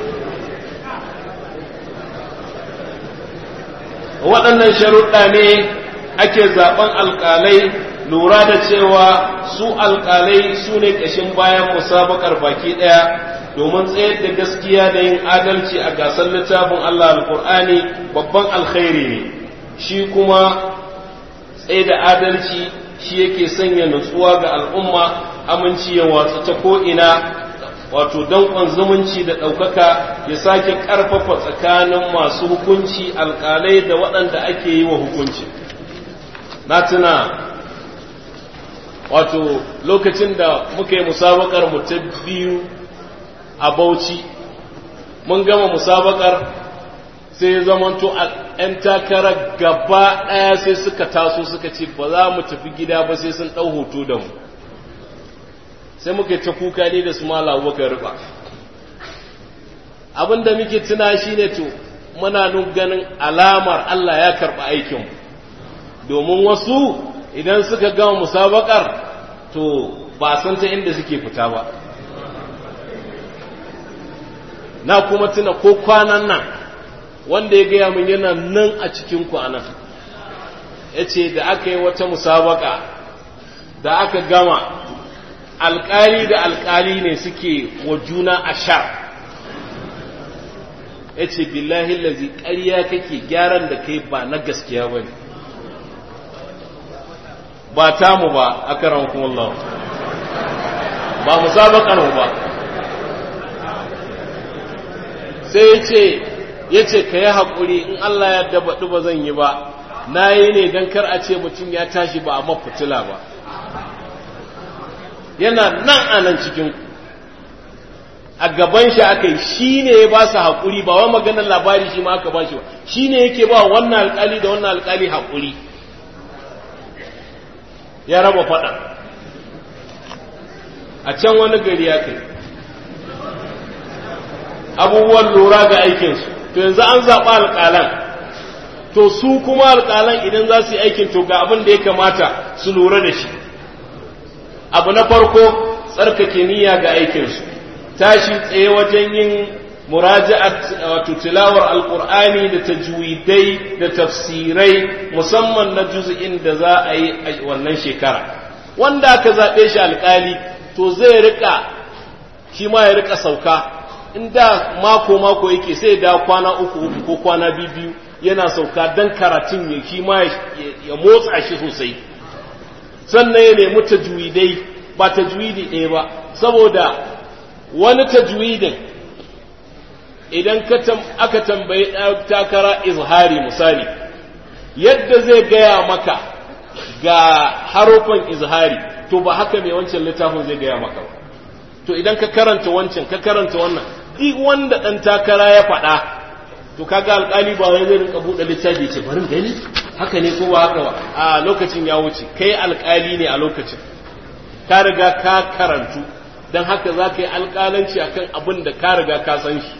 waɗannan sharuɗa ne ake zaɓen alƙalai lura da cewa su alƙalai su ne ƙashin bayan musabakar baki ɗaya domin tsayar da gaskiya da yin adalci a gasar littafin Allah alƙur'ani babban alkhairi ne shi kuma tsaye da adalci shi yake sanya nutsuwa ga al'umma aminci ya watsu ta ko'ina wato danƙon zumunci da ɗaukaka ya sake ƙarfafa tsakanin masu hukunci alƙalai da waɗanda ake yi wa hukunci na tuna wato lokacin da muka yi musabakar mu ta biyu a bauchi mun gama musabakar sai ya zamanto ‘yan takara gaba ɗaya sai suka taso suka ce ba za mu tafi gida ba sai sun ɗau hoto da mu sai muka ta kuka ne da su mala muka riba abinda muke tuna shi ne to muna nun ganin alamar Allah ya karɓi aikinmu domin wasu idan suka gama musabakar to ba san ta inda suke fita ba na kuma tuna ko kwanan nan wanda ya gaya min yana nan a cikin kwanan ya ce da aka yi wata musabaka da aka gama alkali da alkali ne suke wa juna a sha ya ce billahi lazi ƙarya kake gyaran da kai ba na gaskiya ba ne ba tamu ba a karan kuma ba musabakar mu ba sai ya ce ya ce ka yi haƙuri in Allah ya dabaɗu ba zan yi ba na yi ne don kar a ce mutum ya tashi ba a mafutula ba yana nan a nan cikin a gaban shi aka yi shi ne ya ba su haƙuri ba wa maganar labari shi ma aka ba shi ba shi ne yake ba wannan alƙali da wannan alƙali haƙuri ya raba faɗa a can wani gari ya kai abubuwan lura ga aikinsu to yanzu an zaɓa alƙalan to su kuma alƙalan idan za su yi aikin to ga abin da ya kamata su lura da shi abu na farko tsarkake niyya ga aikinsu tashi tsaye wajen yin muraja'at wato tilawar alqur'ani da tajwidai da tafsirai musamman na juz'in da za a yi a wannan shekara wanda aka zaɓe shi alƙali to zai rika shi ma ya rika sauka inda mako mako yake sai da kwana uku uku ko kwana biyu yana sauka dan karatun ya shi ma ya motsa shi sosai sannan ya nemi tajwidai ba tajwidi ɗaya ba saboda wani tajwidin idan aka tambayi takara izhari misali yadda zai gaya maka ga harufan izhari to ba haka mai wancan littafin zai gaya maka ba to idan ka karanta wancan ka karanta wannan duk wanda ɗan takara ya faɗa to kaga alƙali ba wai zai rinka buɗe littafi ce bari gani haka ne ko ba haka ba a lokacin ya wuce kai alƙali ne a lokacin ka riga ka karantu don haka za ka yi alƙalanci akan abin da ka riga ka san shi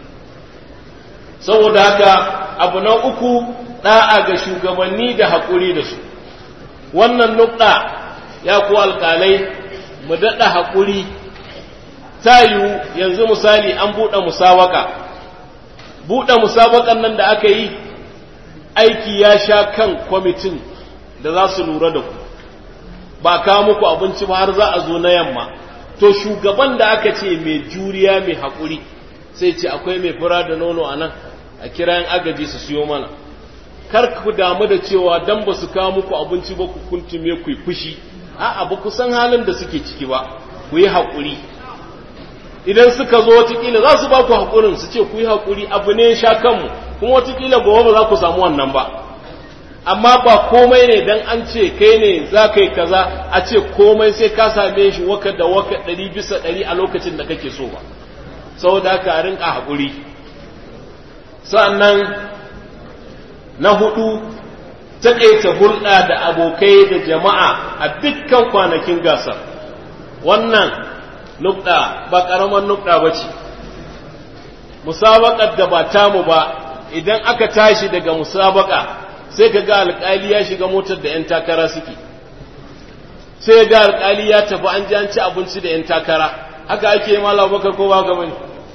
saboda haka abu na uku ɗa'a ga shugabanni da haƙuri da su wannan nukɗa ya ku alƙalai mu daɗa haƙuri ta yiwu yanzu misali an buɗe musawaka buɗe musabakan nan da aka yi aiki ya sha kan kwamitin da za su lura da ku ba kawo muku abinci ba har za a zo na yamma to shugaban da aka ce mai juriya mai haƙuri sai ce akwai mai fura da nono a nan a kirayen agaji su siyo mana kar ku damu da cewa dan ba su kawo muku abinci ba ku kuntume ku yi fushi a'a ba ku san halin da suke ciki ba ku yi haƙuri idan suka zo watakila za su ba ku haƙurin su ce ku yi haƙuri abu ne sha kanmu kuma watakila gobe ba za ku samu wannan ba amma ba komai ne dan an ce kai ne za ka yi kaza a ce komai sai ka same shi waka da waka ɗari bisa ɗari a lokacin da kake so ba saboda haka a rinka haƙuri sa'annan na hudu taƙaita hulɗa da abokai da jama'a a dukkan kwanakin gasar wannan nukɗa ba ƙaramar nukɗa ba ce musabaƙar da ba tamu ba idan aka tashi daga musabaƙa sai ka ga alƙali ya shiga motar da 'yan takara suke sai ga alƙali ya tafi an ji an ci abinci da 'yan takara haka ake yi mala bakar ko ba ga bane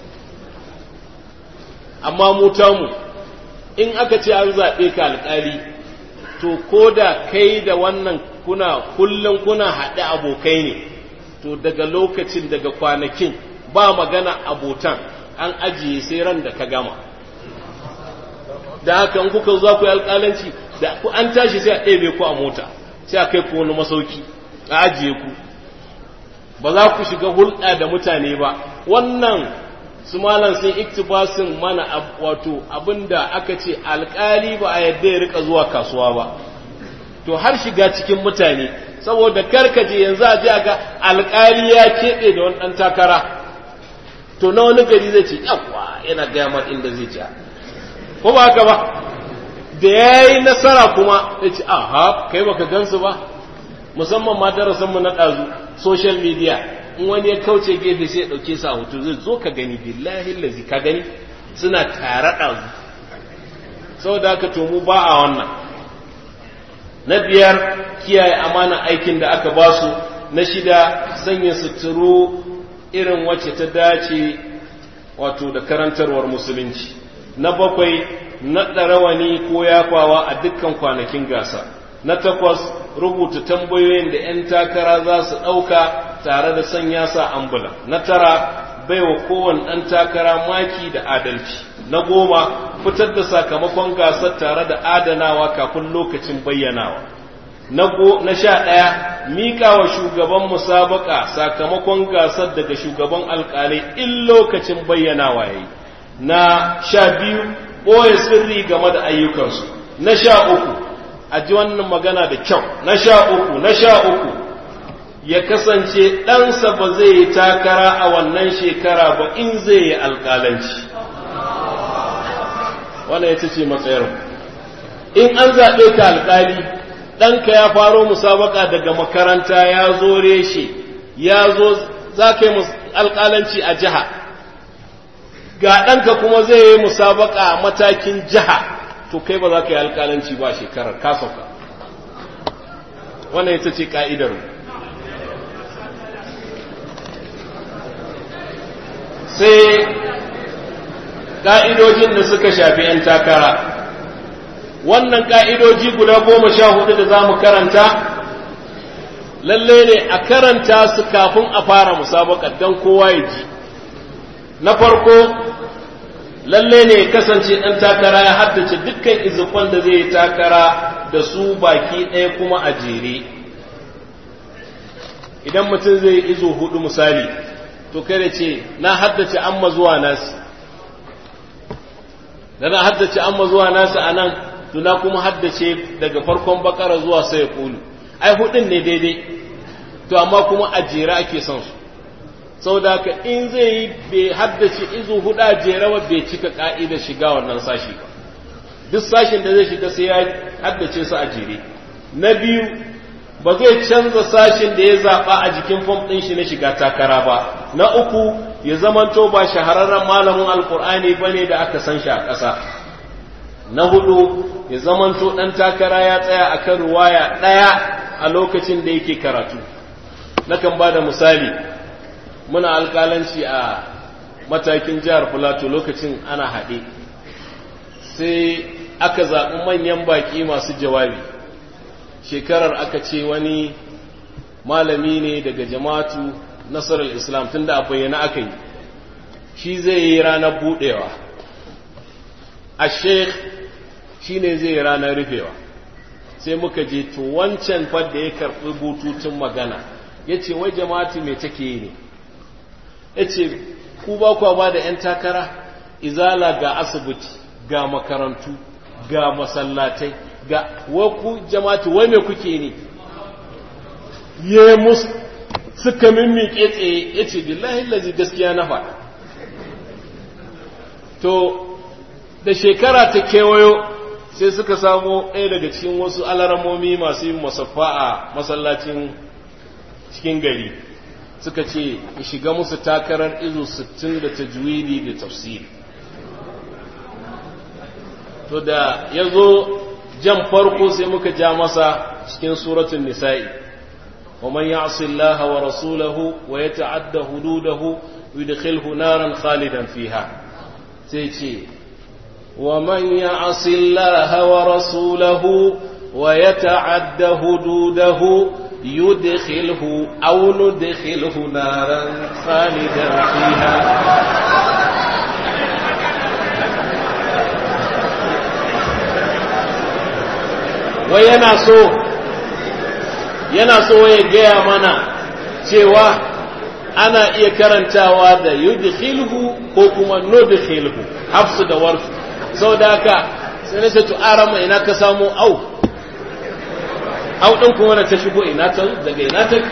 amma mu tamu in aka ce an zaɓe ka alƙali to ko da kai da wannan kuna kullum kuna haɗe abokai ne to daga lokacin daga kwanakin ba magana abotan an ajiye sai ran da ka gama da haka in kuka za ku yi alƙalanci da ku an tashi sai a ɗebe ku a mota sai a kai ku wani masauki a ajiye ku ba za ku shiga hulɗa da mutane ba wannan su malam sun iktibasin mana wato abinda aka ce alkali ba a yadda ya rika zuwa kasuwa ba to har shiga cikin mutane saboda karkaje yanzu a ji ga alkali ya keɓe da wani ɗan takara to na wani gari zai ce yawa yana gaya mar inda zai ci ko ba haka ba da ya yi nasara kuma ya ce aha kai baka gansu ba musamman ma darasinmu na ɗazu social media in wani ya kauce gefe sai ya ɗauke su a hoto zai zo ka gani billahi lazi ka gani suna tare ɗazu saboda haka to mu ba a wannan na biyar kiyaye amana aikin da aka ba su na shida sanya suturu irin wacce ta dace wato da karantarwar musulunci na bakwai naɗa rawani ko yafawa a dukkan kwanakin gasa na takwas rubuta tambayoyin da 'yan takara za su ɗauka tare da sanya sa ambula na tara baiwa kowane ɗan takara maki da adalci na goma fitar da sakamakon gasar tare da adanawa kafin lokacin bayyanawa na sha ɗaya miƙa wa shugaban musabaka sakamakon gasar daga shugaban alƙalai in lokacin bayyanawa ya yi na sha biyu ɓoye sirri game da ayyukansu na sha uku a ji wannan magana da kyau na sha uku na sha uku ya kasance ɗansa ba zai yi takara a wannan shekara ba in zai yi alƙalanci wannan ya ce matsayar in an zaɓe ka alƙali ɗanka ya faro musabaka daga makaranta ya zo reshe ya zo za ka yi alƙalanci a jiha ga ɗanka kuma zai yi musabaka a matakin jiha to kai ba za ka yi alƙalanci ba shekarar kasauka wannan ita ce ƙa'idar sai ƙa'idojin da suka shafi ‘yan takara wannan ƙa'idoji guda goma sha hudu da za mu karanta lalle ne a karanta su kafin a fara musabakar don kowa ya ji na farko lalle ne kasance ɗan takara ya haddace dukkan izufan da zai yi takara da su baki ɗaya kuma a jere idan mutum zai izo hudu misali to kada ce na haddace amma zuwa nasi da na haddace amma zuwa nasi a nan to na kuma haddace daga farkon bakara zuwa sai ya kulu ai hudun ne daidai to amma kuma a jere ake son su sau da haka in zai yi bai haddace izu hudu a jere ba bai cika ka'idar shiga wannan sashi ba duk sashin da zai shiga sai ya haddace su a jere na biyu ba zai canza sashin da ya zaɓa a jikin fom ɗin shi na shiga takara ba na uku ya zamanto ba shahararren malamin alkur'ani ba ne da aka san shi a ƙasa na hudu ya zamanto ɗan takara ya tsaya a kan ruwaya ɗaya a lokacin da yake karatu nakan ba da misali muna alƙalanci a matakin jihar filato lokacin ana haɗe sai aka zaɓi manyan baƙi masu jawabi shekarar aka ce wani malami ne daga jama'atu nasarar islam tunda a bayyana aka yi shi zai yi ranar buɗewa a sheikh shi ne zai yi ranar rufewa sai muka je to wancan fadda ya karɓi bututun magana ya ce wai jama'atu mai take yi ne ya ce ku ba kwa ba da 'yan takara izala ga asibiti ga makarantu ga masallatai ga waku jama'atu wai me kuke ne ya musu suka mimmiƙe tsaye ya ce billahi lazi gaskiya na faɗa to da shekara ta kewayo sai suka samu ɗaya daga cikin wasu alaramomi masu yin masaffa a masallacin cikin gari suka ce shiga musu takarar izu 60 da tajwidi da tafsiri to da ya zo jan farko sai muka ja masa cikin suratun nisa'i wa man ya'si Allah wa rasulahu wa yata'adda hududahu yudkhilhu naran khalidan fiha sai ce wa man ya'si Allah wa rasulahu wa yata'adda hududahu yudkhilhu aw nudkhilhu naran khalidan fiha wai yana so yana so ya gaya mana cewa ana iya karantawa da yudkhilhu ko kuma nudkhilhu hafsu da warsu saboda haka sai na ce to arama ina ka samu au au din kuma ta shigo ina ta daga ina take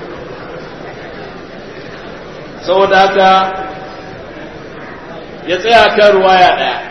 saboda haka ya tsaya kan ruwaya daya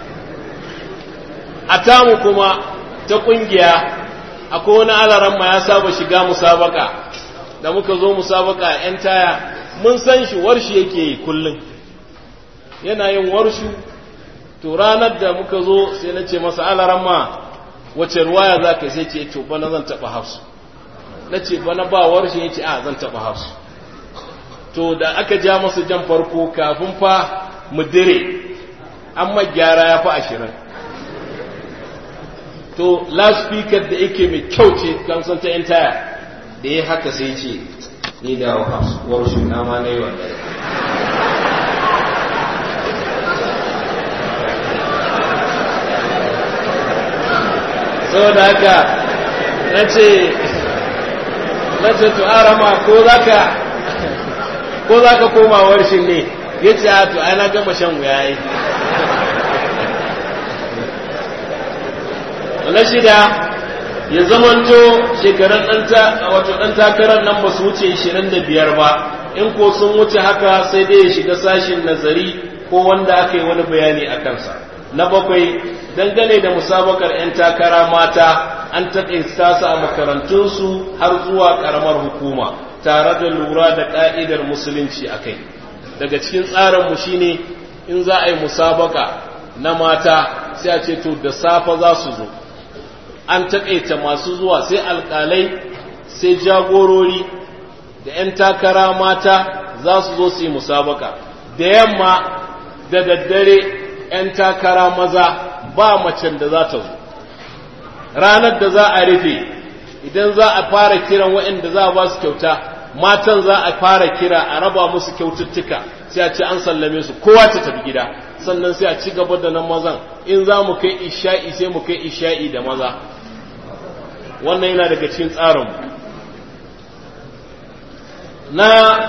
a tamu kuma ta kungiya akwai wani alaran ma ya saba shiga musabaka da muka zo musabaka yan taya mun san shi warshi yake yi kullum yana yin warshu to ranar da muka zo sai na ce masa alaran ma wace ruwaya za ka sai ce to bana zan taɓa hafsu na ce bana ba warshi ya ce a zan taɓa hafsu to da aka ja masa jan farko kafin fa mu dire an gyara ya fi ashirin to loudspeaker da yake mai kyau ce kamsan ta taya da ya haka sai ce ni da war shuna ma na yi wanda saboda haka na ce na ce to arama ko za ka ko za ka koma warshin ne ya ce a to ana gama shan wuya yi na shida ya zamanto shekarun wato ɗan takarar nan ba su wuce 25 ba in ko sun wuce haka sai dai ya shiga sashin nazari ko wanda aka yi wani bayani a kansa na bakwai dangane da musabakar 'yan takara mata an taƙaita su a makarantunsu har zuwa ƙaramar hukuma tare da lura da ƙa'idar musulunci a kai daga cikin tsarinmu shine in za a yi musabaka na mata sai a ce to da safa za su zo an taƙaita masu zuwa sai alƙalai sai jagorori da 'yan takara mata za su zo su yi musabaka da yamma da daddare 'yan takara maza ba macen da za ta zo ranar da za a rufe idan za a fara kiran waɗanda za a ba su kyauta matan za a fara kira a raba musu kyaututtuka sai a ce an sallame su kowa ta tafi gida sannan sai a ci gaba da nan mazan in za mu kai isha'i sai mu kai isha'i da maza wannan yana daga cikin tsarin na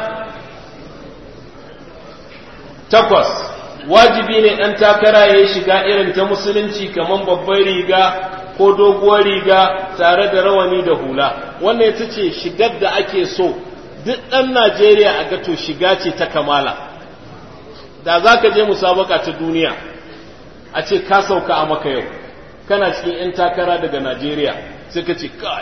takwas wajibi ne ɗan takara ya yi shiga irin ta musulunci kamar babbar riga ko doguwar riga tare da rawani da hula wannan ita ce shigar da ake so duk ɗan najeriya a gato shiga ce ta kamala da za ka je musabaka ta duniya a ce ka sauka a maka yau kana cikin 'yan takara daga najeriya sai ka ce kai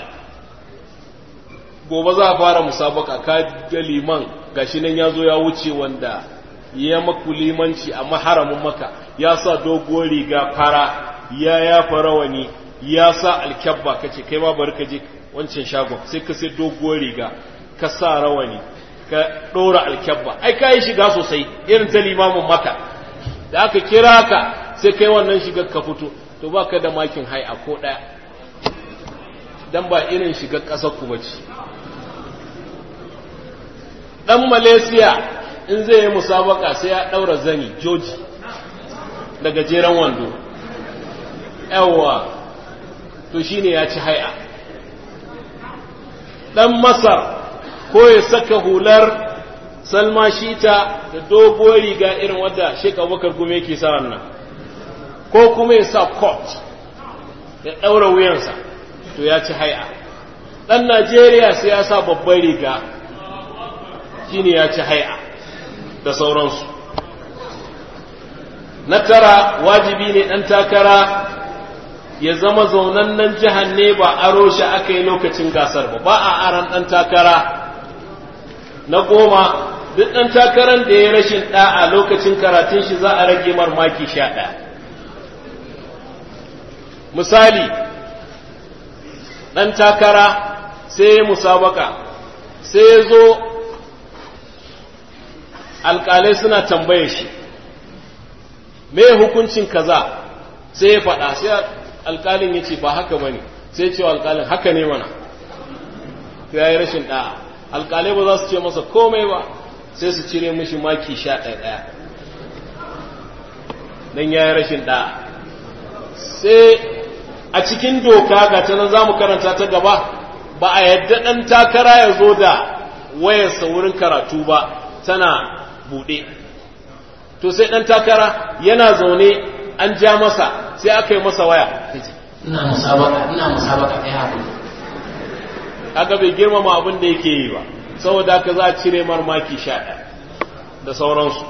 gobe za a fara musabaka ka ga liman gashi nan ya zo ya wuce wanda ya maku limanci a maharamin maka ya sa doguwar riga fara ya ya rawani ya sa alkyabba ka ce kai ma bari ka je wancan shagon sai ka sai doguwar riga ka sa rawani ka ɗora alkyabba ai ka yi shiga sosai irin ta limamin maka da aka kira ka sai kai wannan shigar ka fito to ba ka da makin hai a ko ɗaya dan ba irin shigar ƙasar ku bace dan malaysia in zai yi musabaka sai ya ɗaura zani joji da gajeren wando yawwa to shine ya ci hai'a dan masar ko ya saka hular salma shita da doguwar riga irin wadda shek abubakar gume yake sa wannan ko kuma ya sa coat ya ɗaura wuyansa to ya ci hai'a ɗan najeriya sai ya sa babbar riga shine ya ci hai'a da sauransu na tara wajibi ne ɗan takara ya zama zaunannen jihar ne ba aro shi aka yi lokacin gasar ba ba a aran ɗan takara na goma duk ɗan takarar da ya rashin ɗa'a lokacin karatun shi za a rage mar maki sha ɗaya misali ɗan takara sai ya musabaka sai ya zo alƙalai suna tambaye shi me hukuncin kaza sai ya faɗa sai alƙalin ya ce ba haka ba ne sai cewa alƙalin haka ne mana to ya yi rashin ɗa'a alƙalai ba za su ce masa komai ba sai su cire mishi maki sha ɗaya ɗaya don ya yi rashin ɗa'a sai a cikin doka ga ta nan za mu karanta ta gaba ba a yadda ɗan takara ya zo da wayarsa wurin karatu ba tana buɗe to sai ɗan takara yana zaune an ja masa sai aka yi masa waya ina musabaka ina musabaka kai hakuri aka bai girmama abin da yake yi ba saboda haka za a cire marmaki sha ɗaya da sauransu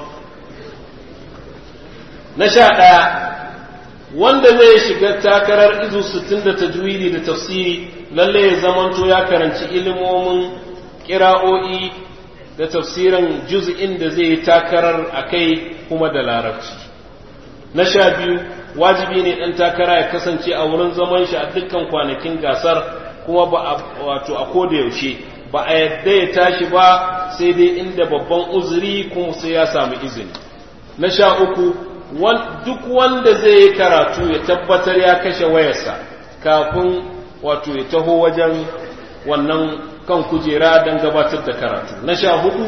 na sha ɗaya wanda zai shiga takarar izu sittin da tajwidi da tafsiri lalle ya zamanto ya karanci ilimomin kira'o'i da tafsirin juz'in da zai yi takarar a kai kuma da larabci na sha biyu wajibi ne ɗan takara ya kasance a wurin zaman shi a dukkan kwanakin gasar kuma ba a wato a koda yaushe ba a yadda ya tashi ba sai dai inda babban uzuri kuma sai ya samu izini na sha uku duk wanda zai yi karatu ya tabbatar ya kashe wayarsa kafin wato ya taho wajen wannan kan kujera don gabatar da karatu na sha hudu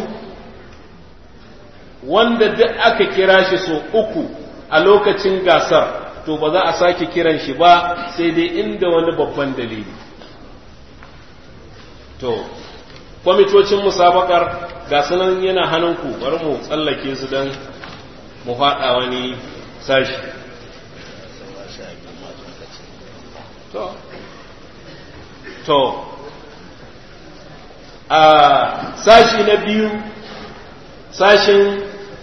wanda duk aka kira shi so uku a lokacin gasar to ba za a sake kiran shi ba sai dai inda wani babban dalili to kwamitocin musabakar ga sunan yana hannunku bari mu tsallake su don mu faɗa wani sashi to to a sashi na biyu sashin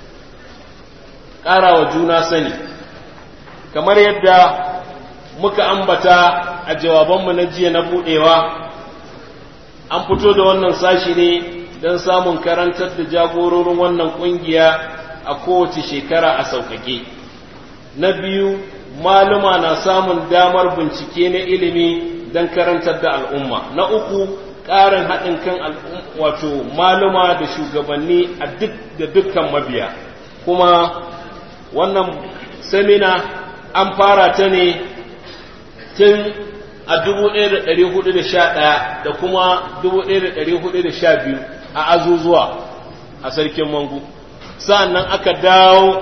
ƙarawa juna sani kamar yadda muka ambata a jawabanmu na jiya na buɗewa an fito da wannan sashi ne don samun karantar da jagororin wannan ƙungiya a kowace shekara a sauƙaƙe na biyu maluma na samun damar bincike na ilimi don karantar da al'umma na uku ƙarin haɗin kan wato maluma da shugabanni a duk da dukkan mabiya kuma wannan samina an fara ta ne tun a 1411 da kuma 1412 a azuzuwa a sarkin mangu sa'annan aka dawo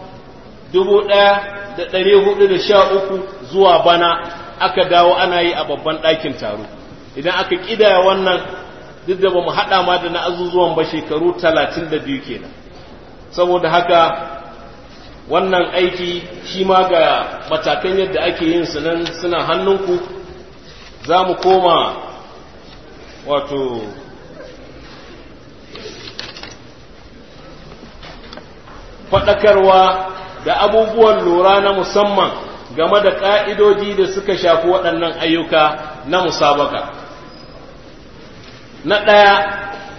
1413 zuwa bana aka dawo ana yi a babban ɗakin taro idan aka ƙidaya wannan duk da ba mu haɗa ma da na azuzuwan ba shekaru 32 kenan saboda haka wannan aiki shi ma ga matakan yadda ake yin su nan suna hannunku za mu koma wato faɗakarwa da abubuwan lura na musamman game da ƙa'idoji da suka shafi waɗannan ayyuka na musabaka. Na ɗaya,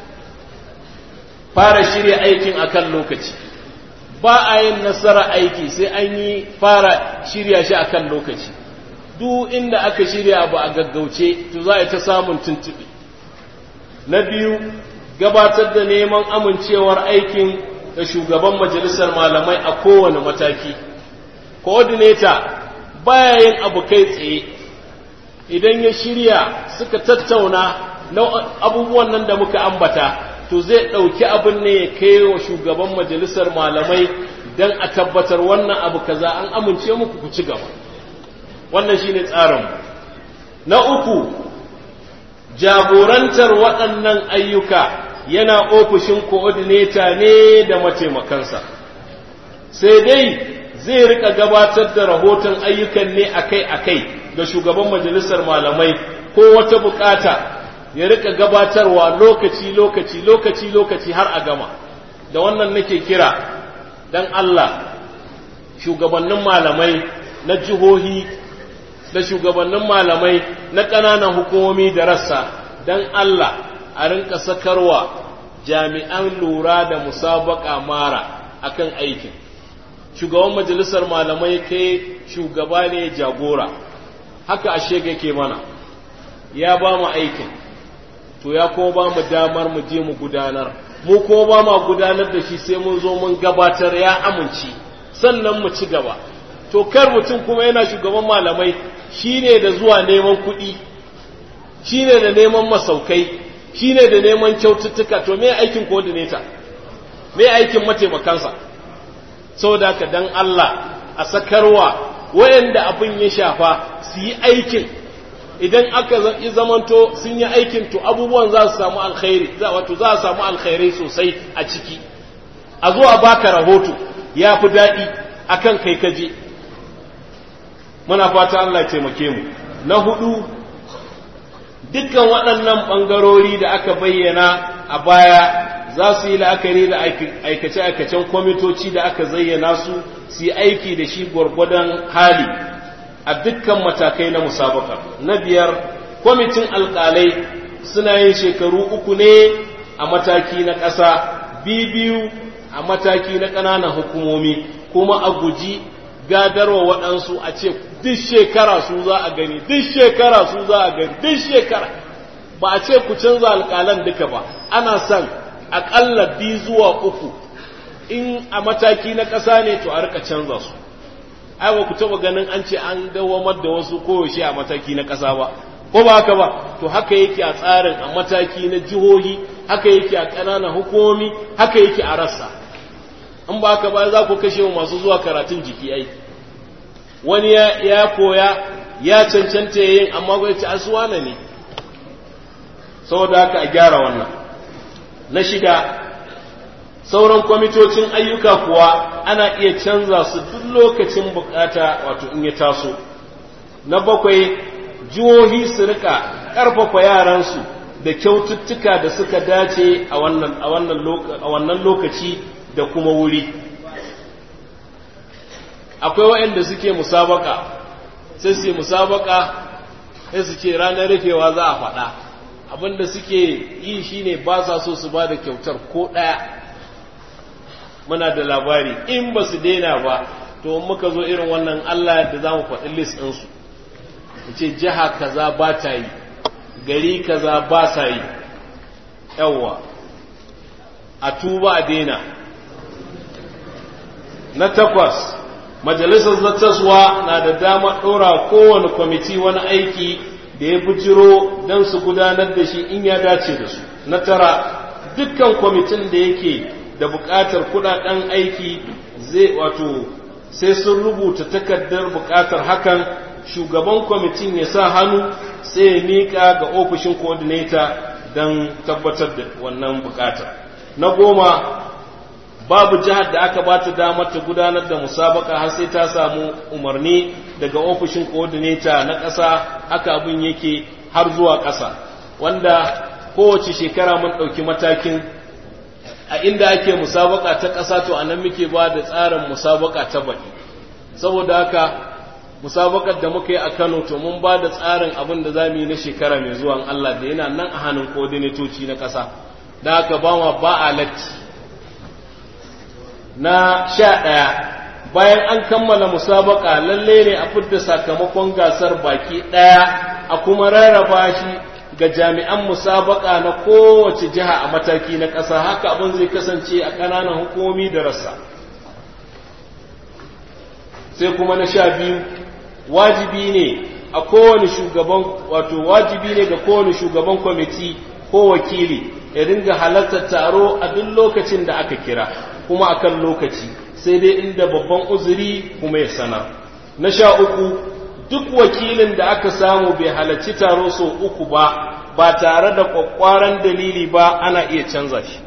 fara shirya aikin akan lokaci. Ba a yin nasara aiki sai an yi fara shirya shi akan lokaci. Duk inda aka shirya abu a gaggauce, to za a ta samun tuntuɓe. Na biyu, gabatar da neman amincewar aikin da shugaban majalisar malamai a kowane mataki coordinator baya yin abu kai tsaye idan ya shirya suka tattauna na abubuwan nan da muka ambata to zai ɗauki abin ne ya kai wa shugaban majalisar malamai don a tabbatar wannan abu kaza an amince muku ku ci gaba wannan shine tsarin na uku jagorantar waɗannan ayyuka yana ofishin coordinator ne da mataimakansa sai dai zai rika gabatar da rahoton ayyukan ne akai-akai ga shugaban majalisar malamai ko wata bukata ya rika gabatarwa lokaci-lokaci lokaci-lokaci har a gama da wannan nake kira dan Allah shugabannin malamai na jihohi da shugabannin malamai na ƙananan hukumomi da rassa dan Allah a rinka sakarwa jami'an lura da musabaka mara akan aikin shugaban majalisar malamai kai shugaba ne jagora haka ashe ke mana ya ba mu aikin to ya kuma ba mu damar mu je mu gudanar mu kuma ba ma gudanar da shi sai mun zo mun gabatar ya amince sannan mu ci gaba to kar mutum kuma yana shugaban malamai shine da zuwa neman kuɗi shine da neman masaukai shi ne da neman kyaututtuka to me aikin coordinator me aikin mataimakansa saboda haka dan Allah a sakarwa wayanda abin ya shafa su yi aikin idan aka yi zamanto sun yi aikin to abubuwan za su samu alkhairi wato za a samu alkhairai sosai a ciki a zo a baka rahoto ya fi daɗi akan kai kaje muna fata Allah taimake mu na hudu dukkan waɗannan ɓangarori da aka bayyana a baya za su yi la'akari da aikace-aikacen kwamitoci da aka zayyana su su yi aiki da shi gwargwadon hali a dukkan matakai na musabaka na biyar kwamitin alƙalai suna yin shekaru uku ne a mataki na ƙasa biyu a mataki na ƙananan hukumomi kuma a guji gadarwa waɗansu a ce duk shekara su za a gani duk shekara su za a gani duk shekara ba a ce ku canza alƙalan duka ba ana son aƙalla biyu zuwa uku in a mataki na ƙasa ne to a rika canza su ai ba ku taɓa ganin an ce an dawamar da wasu koyaushe a mataki na ƙasa ba ko ba haka ba to haka yake a tsarin a mataki na jihohi haka yake a ƙananan hukumomi haka yake a rassa in ba haka ba za ku kashe masu zuwa karatun jiki ai wani ya koya ya cancanta yin amma bai ci asuwana ne saboda haka a gyara wannan na shida sauran kwamitocin ayyuka kuwa ana iya canza su duk lokacin bukata wato in ya taso na bakwai jihohi su rika ƙarfafa yaransu da kyaututtuka da suka dace a wannan lokaci da kuma wuri akwai waɗanda suke musabaka sai su musabaka sai su ce ranar rufewa za a faɗa abinda suke yi shine ba sa so su ba da kyautar ko ɗaya muna da labari in ba su daina ba to muka zo irin wannan Allah da za mu faɗi list ɗinsu ce jiha kaza ba ta yi gari kaza ba sa yi yawwa a tuba a daina na takwas majalisar zattaswa na da dama ɗora kowane kwamiti wani aiki da ya bujiro don su gudanar da shi in ya dace da su na tara dukkan kwamitin da yake da buƙatar kudaden aiki zai wato sai sun rubuta takardar buƙatar hakan shugaban kwamitin ya sa hannu sai ya miƙa ga ofishin coordinator don tabbatar da wannan buƙatar na goma babu jihar da aka ba ta damar ta gudanar da musabaka har sai ta samu umarni daga ofishin coordinator na ƙasa haka abin yake har zuwa ƙasa wanda kowace shekara mun ɗauki matakin a inda ake musabaka ta ƙasa to a nan muke ba da tsarin musabaka ta baɗi saboda haka musabakar da muka yi a kano to mun ba da tsarin abin da za mu yi na shekara mai zuwan Allah da yana nan a hannun coordinatoci na ƙasa da haka ba ma ba a latti na sha ɗaya bayan an kammala musabaka lalle ne a fidda sakamakon gasar baki ɗaya a kuma rarraba shi ga jami'an musabaka na kowace jiha a mataki na ƙasa haka abin zai kasance a ƙananan hukumomi da rassa sai kuma na sha biyu wajibi ne a kowane shugaban wato wajibi ne ga kowane shugaban kwamiti ko wakili ya dinga halartar taro a duk lokacin da aka kira kuma akan lokaci sai dai inda babban uzuri kuma ya sanar na sha uku duk wakilin da aka samu bai halarci taro sau uku ba ba tare da kwakwaran dalili ba ana iya canza shi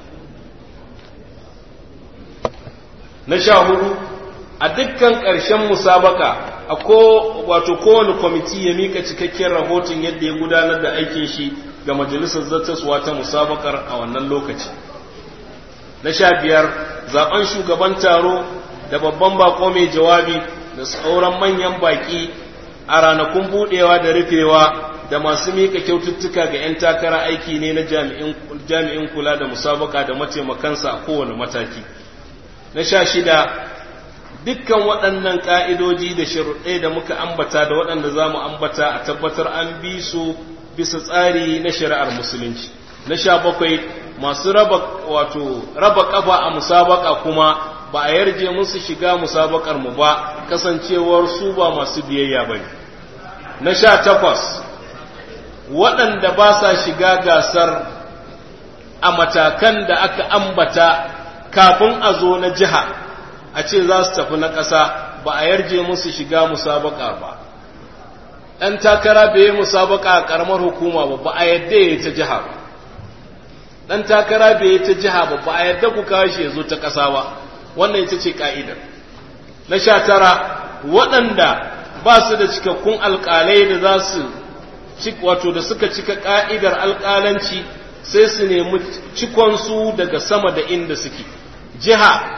na sha hudu a dukkan ƙarshen musabaka a ko wato kowane kwamiti ya mika cikakken rahoton yadda ya gudanar da aikin shi ga majalisar zartaswa ta musabakar a wannan lokaci na sha biyar zaben shugaban taro da babban bako mai jawabi da sauran manyan baki a ranakun budewa da rufewa da masu mika kyaututtuka ga 'yan takara aiki ne na jami'in kula da musabaka da mataimakansa a kowane mataki na sha shida dukkan waɗannan ƙa'idoji da sharuɗai da muka ambata da waɗanda za mu ambata a tabbatar an bi su bisa tsari na shari'ar musulunci na sha bakwai masu raba wato raba ƙafa a musabaka kuma ba a yarje musu shiga musabakar mu ba kasancewar su ba masu biyayya ba ne na sha takwas waɗanda ba sa shiga gasar a matakan da aka ambata kafin a zo na jiha a ce za su tafi na ƙasa ba a yarje musu shiga musabaka ba ɗan takara bai yi musabaka a ƙaramar hukuma ba ba a yadda ya yi ta jiha ba ɗan takara bai yi ta jiha ba ba a yadda ku kawo shi ya zo ta ƙasa ba wannan ita ce ƙa'idar na sha tara waɗanda ba su da cikakkun alƙalai da za su wato da suka cika ƙa'idar alƙalanci sai su nemi cikonsu daga sama da inda suke jiha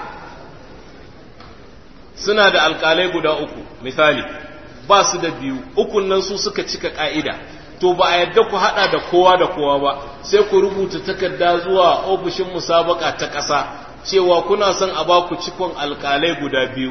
suna da alƙalai guda uku misali ba su da biyu ukun nan su suka cika ƙa'ida to ba a yadda ku haɗa da kowa da kowa ba sai ku rubuta takarda zuwa ofishin musabaka ta ƙasa cewa kuna son a ba ku cikon alƙalai guda biyu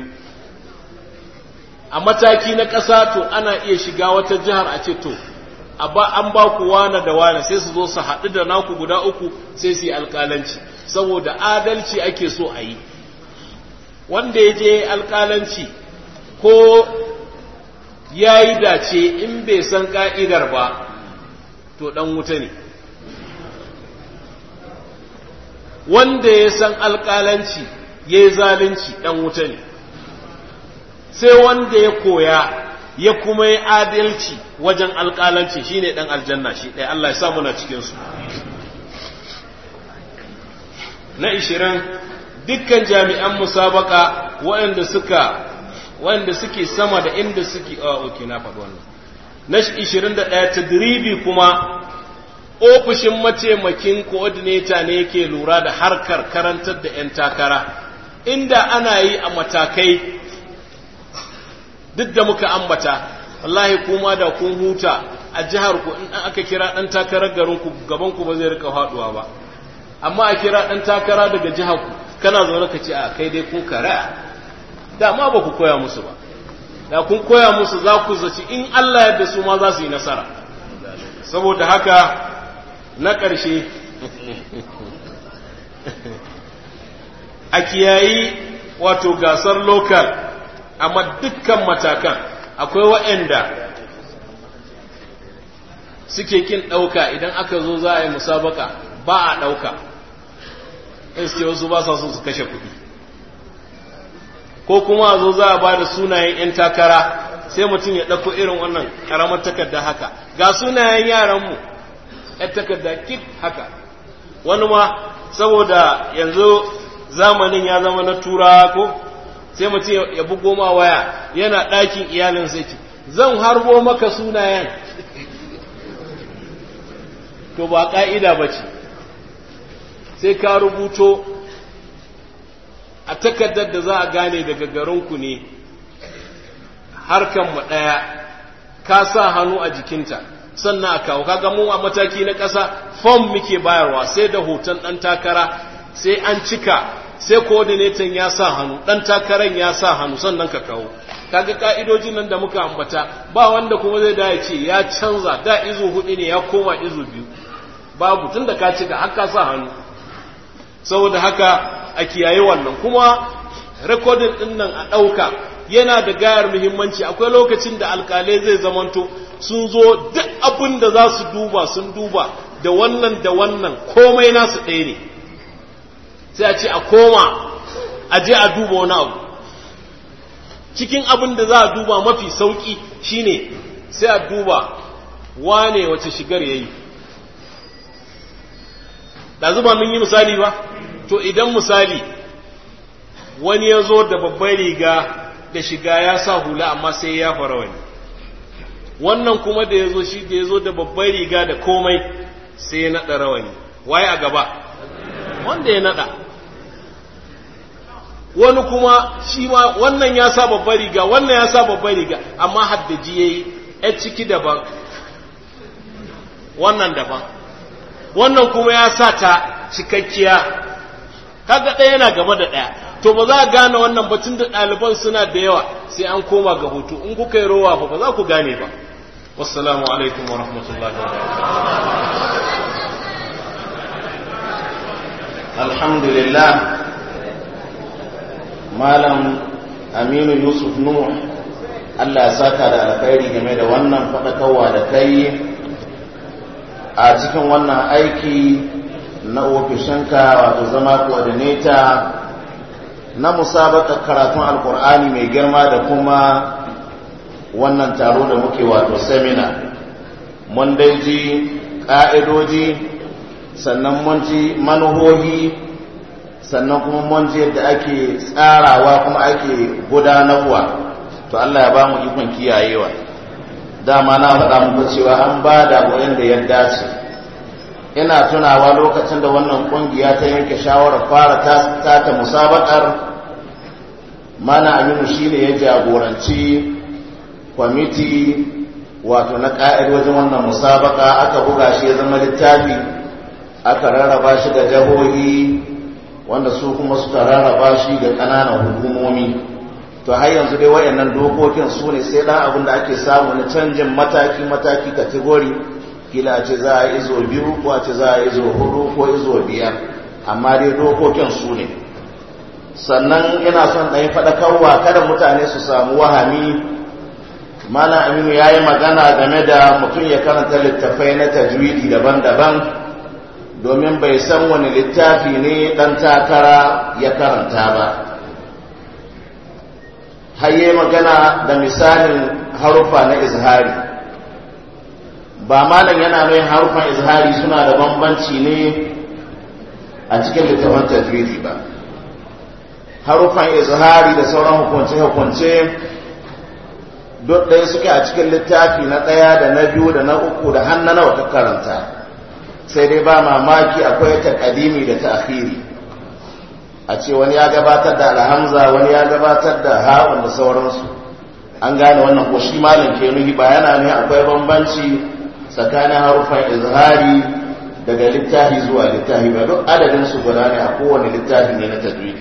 a mataki na ƙasa to ana iya shiga wata jihar a ce to an ba ku wane da wane sai su zo su haɗu da naku guda uku sai su yi alƙalanci saboda adalci ake so a yi wanda ya je alƙalanci ko ya yi dace in bai san ƙa'idar ba to ɗan wuta ne wanda ya san alƙalanci ya yi zalunci ɗan wuta ne sai wanda ya koya ya kuma yi adalci wajen alƙalanci shine ɗan aljanna shi ɗaya Allah ya samu na cikinsu na ishirin dukkan jami'an musabaka waɗanda suka waɗanda suke sama da inda suke a oke na faɗi wannan na ishirin da ɗaya tadribi kuma ofishin mataimakin coordinator ne yake lura da harkar karantar da 'yan takara inda ana yi a matakai duk da muka ambata wallahi kuma da kun huta a jihar ku in aka kira dan takarar garin ku gaban ku ba zai rika faduwa ba amma a kira dan takara daga jihar ku kana zaune ka ce a kai dai kun kara da ma ba ku koya musu ba da kun koya musu za ku zaci in Allah yadda su ma za su yi nasara saboda haka na ƙarshe a kiyayi wato gasar lokal amma dukkan matakan akwai waɗanda suke kin ɗauka idan aka zo za a yi musabaka ba a ɗauka iske wasu ba sa so su kashe kuɗi ko kuma a zo za a ba da sunayen 'yan takara sai mutum ya ɗauko irin wannan ƙaramar takarda haka ga sunayen yaranmu 'yan takarda kit haka wani ma saboda yanzu zamanin ya zama na turawa ko sai mutum ya bugo ma waya yana ɗakin iyalin sai ce zan harbo maka sunayen to ba ƙa'ida ba ce sai ka rubuto a takardar da za a gane daga garinku ne harkanmu ɗaya ka sa hannu a jikinta sannan a kawo kaga mu a mataki na ƙasa fom muke bayarwa sai da hoton ɗan takara sai an cika sai coordinator ya sa hannu dan takaran ya sa hannu sannan ka kawo kaga ka'idojin nan da muka ambata ba wanda kuma zai da ya ce ya canza da izu hudu ne ya koma izu biyu babu tunda ka cika har ka sa hannu saboda haka a kiyaye wannan kuma recording din nan a ɗauka yana da gayar muhimmanci akwai lokacin da alkalai zai zamanto sun zo duk abin da za su duba sun duba da wannan da wannan komai nasu ɗaya ne sai a ce a koma a je a duba wani abu cikin abin da za a duba mafi sauki shine sai a duba wane wace shigar ya yi da zuba mun yi misali ba to idan misali wani ya zo da babbar riga da shiga ya sa hula amma sai ya fara wani wannan kuma da ya zo shi da ya zo da babbar riga da komai sai ya naɗa rawani waye a gaba wanda ya naɗa wani kuma shi ma wannan ya sa babbar riga wannan ya sa babbar riga amma haddaji ya yi ‘yar ciki daban wannan daban wannan kuma ya sa ta cikakkiya kaga ɗaya yana gaba da ɗaya to ba za a gane wannan batun da ɗaliban suna da yawa sai an koma ga hoto in kuka yi rowa ba ba za ku gane ba wassalamu alaikum wa rahmatullahi wa alhamdulillah malam aminu yusuf nuh allah ya saka da alkhairi game da wannan faɗakarwa da kai a cikin wannan aiki na ofishinka wato zama coordinator na musabakar karatun alkur'ani mai girma da kuma wannan taro da muke wato semina mun dai ji ƙa'idoji sannan mun ji manuhohi sannan kuma mun ji yadda ake tsarawa kuma ake gudanarwa to Allah ya ba mu ikon kiyayewa dama na faɗa muku cewa an ba da da ya dace ina tunawa lokacin da wannan ƙungiya ta yanke shawarar fara ta ta musabakar mana aminu shine ya jagoranci kwamiti wato na ƙa'id wajen wannan musabaka aka buga shi ya zama littafi aka rarraba shi ga jahohi wanda su kuma suka rarraba shi ga ƙananan hukumomi to har yanzu dai wayannan dokokin su ne sai dan abin da ake samu na canjin mataki mataki kategori kila ce za a izo biyu ko a ce za a izo hudu ko izo biyar amma dai dokokin su ne sannan ina son ɗan faɗakarwa kada mutane su samu wahami mana aminu ya yi magana game da mutum ya karanta littafai na tajwidi daban-daban domin bai san wani littafi ne ɗan takara ya karanta ba haye magana da misalin harufa na izhari ba malam yana mai harufan izhari suna da bambanci ne a cikin littafin tajwidi ba harufan izhari da sauran hukunce-hukunce duk ɗaya suke a cikin littafi na ɗaya da na biyu da na uku da hannu nawa ta karanta sai dai ba mamaki akwai taƙadimi da ta'khiri a ce wani ya gabatar da alhamza wani ya gabatar da ha'un da sauransu an gane wannan ko shi malam ke nuhi ba yana ne akwai bambanci tsakanin harufan izhari daga littafi zuwa littafi ba duk adadin su guda ne a kowane littafi ne na tajwidi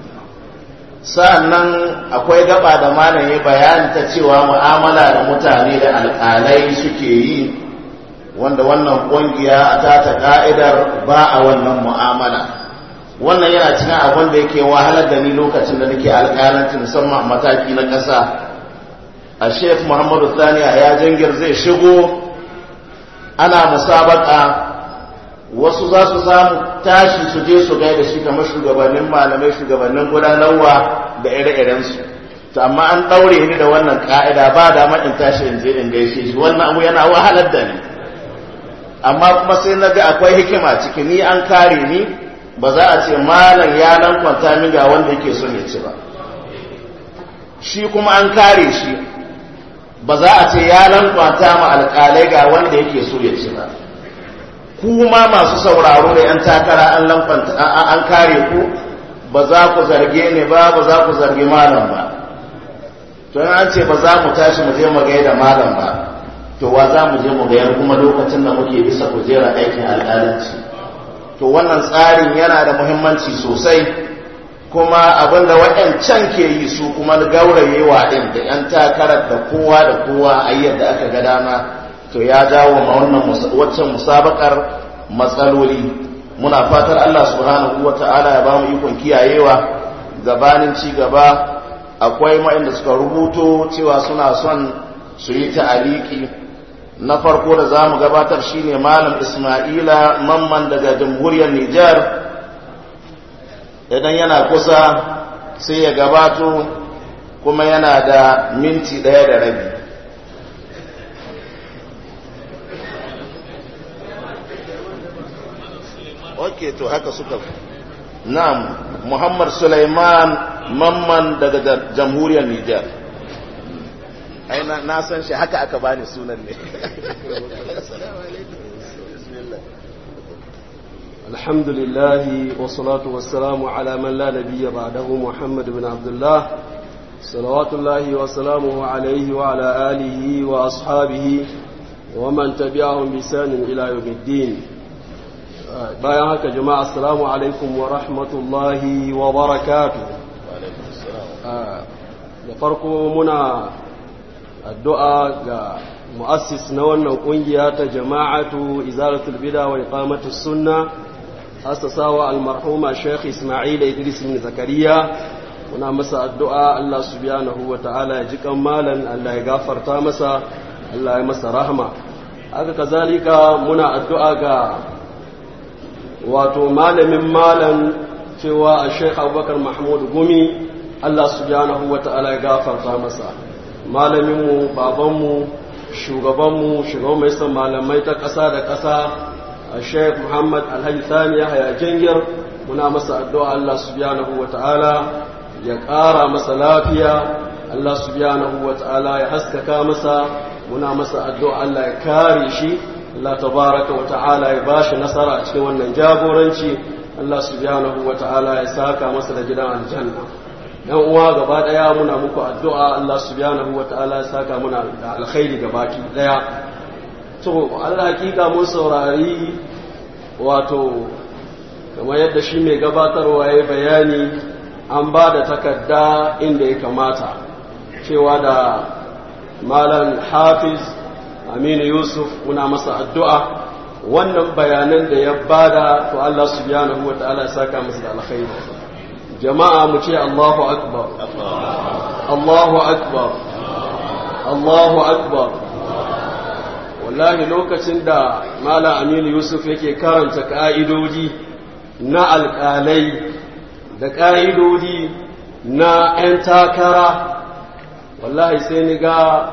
sa'annan akwai gaba da malam ya bayani ta cewa mu'amala da mutane da alƙalai suke yi wanda wannan ƙungiya a tata ka'idar ba a wannan mu'amala wannan yana cikin abin da yake wahalar da ni lokacin da nake alƙalanci musamman a mataki na ƙasa a sheikh muhammadu saniya ya jangir zai shigo ana musabaka wasu za su samu tashi su je su gaida shi kamar shugabannin malamai shugabannin gudanarwa da ire-irensu to amma an ɗaure ni da wannan ka'ida ba da in tashi in je in gaishe shi wannan abu yana wahalar da ni amma kuma sai na ga akwai hikima ciki ni an kare ni ba za a ce malam ya nan kwanta min ga wanda yake son ya ci ba shi kuma an kare shi ba za a ce ya nan kwanta ma alƙalai ga wanda yake so ya ci ba kuma masu sauraro da 'yan takara an lamfanta an kare ku ba za ku zarge ni ba ba za ku zargi malam ba to an ce ba za mu tashi mu je mu gaida malam ba to wa za mu je mu gayar kuma lokacin da muke bisa kujera aikin alƙalanci to wannan tsarin yana da muhimmanci sosai kuma abinda waɗancan ke yi su kuma gaurayewa ɗin da 'yan takarar da kowa da kowa a yadda aka ga dama to ya jawo ma wannan waccan musabakar matsaloli muna fatar Allah subhanahu wata'ala ya ba mu ikon kiyayewa gabanin ci gaba akwai ma'inda suka rubuto cewa suna son su yi ta'aliki na farko da za mu gabatar shine malam ismaila mamman daga jamhuriyar nijar idan yana kusa sai ya gabato kuma yana da minti ɗaya da rabi ok to haka suka na'am muhammad suleiman mamman daga jamhuriyar nijar ai na san shi haka aka bani sunan ne الحمد لله والصلاة والسلام على من لا نبي بعده محمد بن عبد الله صلوات الله وسلامه عليه وعلى آله وأصحابه ومن تبعهم بسان إلى يوم الدين bayan haka jama'a assalamu alaikum wa rahmatullahi wa barakatu da farko muna addu'a ga mu'assis na wannan kungiya ta jama'atu izalatul bida wa iqamatus sunna asasawa almarhuma Sheikh Ismail Idris bin Zakariya muna masa addu'a Allah subhanahu wa ta'ala ya ji kan malan Allah ya gafarta masa Allah ya masa rahma haka kazalika muna addu'a ga wato malamin malam cewa a sheikh abubakar mahmud gumi allah subhanahu wa ta'ala ya gafarta masa malaminmu babanmu shugabanmu shugaban mai son malamai ta ƙasa da ƙasa a sheik muhammad alhaji sani ya haya jingir muna masa addu'a allah subhanahu wa ta'ala ya ƙara masa lafiya allah subhanahu wa ta'ala ya haskaka masa muna masa addu'a allah ya kare shi allah tabaraka wa ta'ala ya ba shi nasara a cikin wannan jagoranci allah subhanahu wa ta'ala ya saka masa da gidan aljanna yan uwa gaba daya muna muku addu'a Allah subhanahu wataala ya saka muna da alkhairi gabaki daya to Allah hakika mun saurari wato kamar yadda shi mai gabatarwa ya bayani an ba da takarda inda ya kamata cewa da malam hafiz aminu yusuf muna masa addu'a wannan bayanan da ya bada to Allah subhanahu wataala ya saka masa da alkhairi jama'a mu ce Allahu akbar Allahu akbar Allahu akbar wallahi lokacin da Malam Aminu Yusuf yake karanta ka'idoji na alƙalai da ka'idodi na 'yan takara wallahi sai ni ga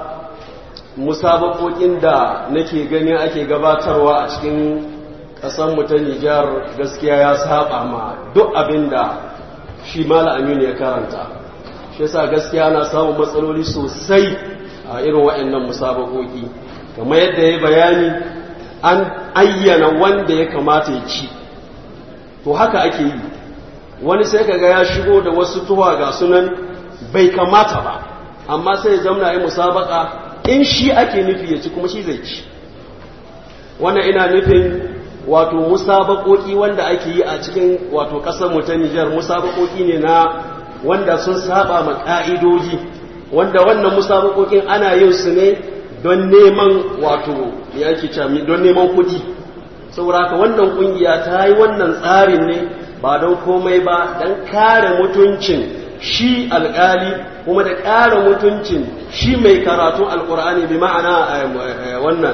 musabakokin da nake gani ake gabatarwa a cikin ƙasarmu ta Nijar gaskiya ya saba ma duk abin da shi mala aminu ya karanta shi yasa gaskiya na samun matsaloli sosai a irin waɗannan musabakoki kamar yadda ya bayani an ayyana wanda ya kamata ya ci to haka ake yi wani sai kaga ya shigo da wasu tuwa ga sunan bai kamata ba amma sai ya zamna yi musabaka in shi ake nufi ya ci kuma shi zai ci wannan ina nufin wato musabakoki wanda ake yi a cikin wato kasar mu ta Nijar musabakoki ne na wanda sun saba ma ka'idoji wanda wannan musabakokin ana yin su ne don neman wato ya ake cami don neman kuɗi saboda haka wannan kungiya ta yi wannan tsarin ne ba don komai ba don kare mutuncin shi alkali kuma da kare mutuncin shi mai karatun alkur'ani bi ma'ana wannan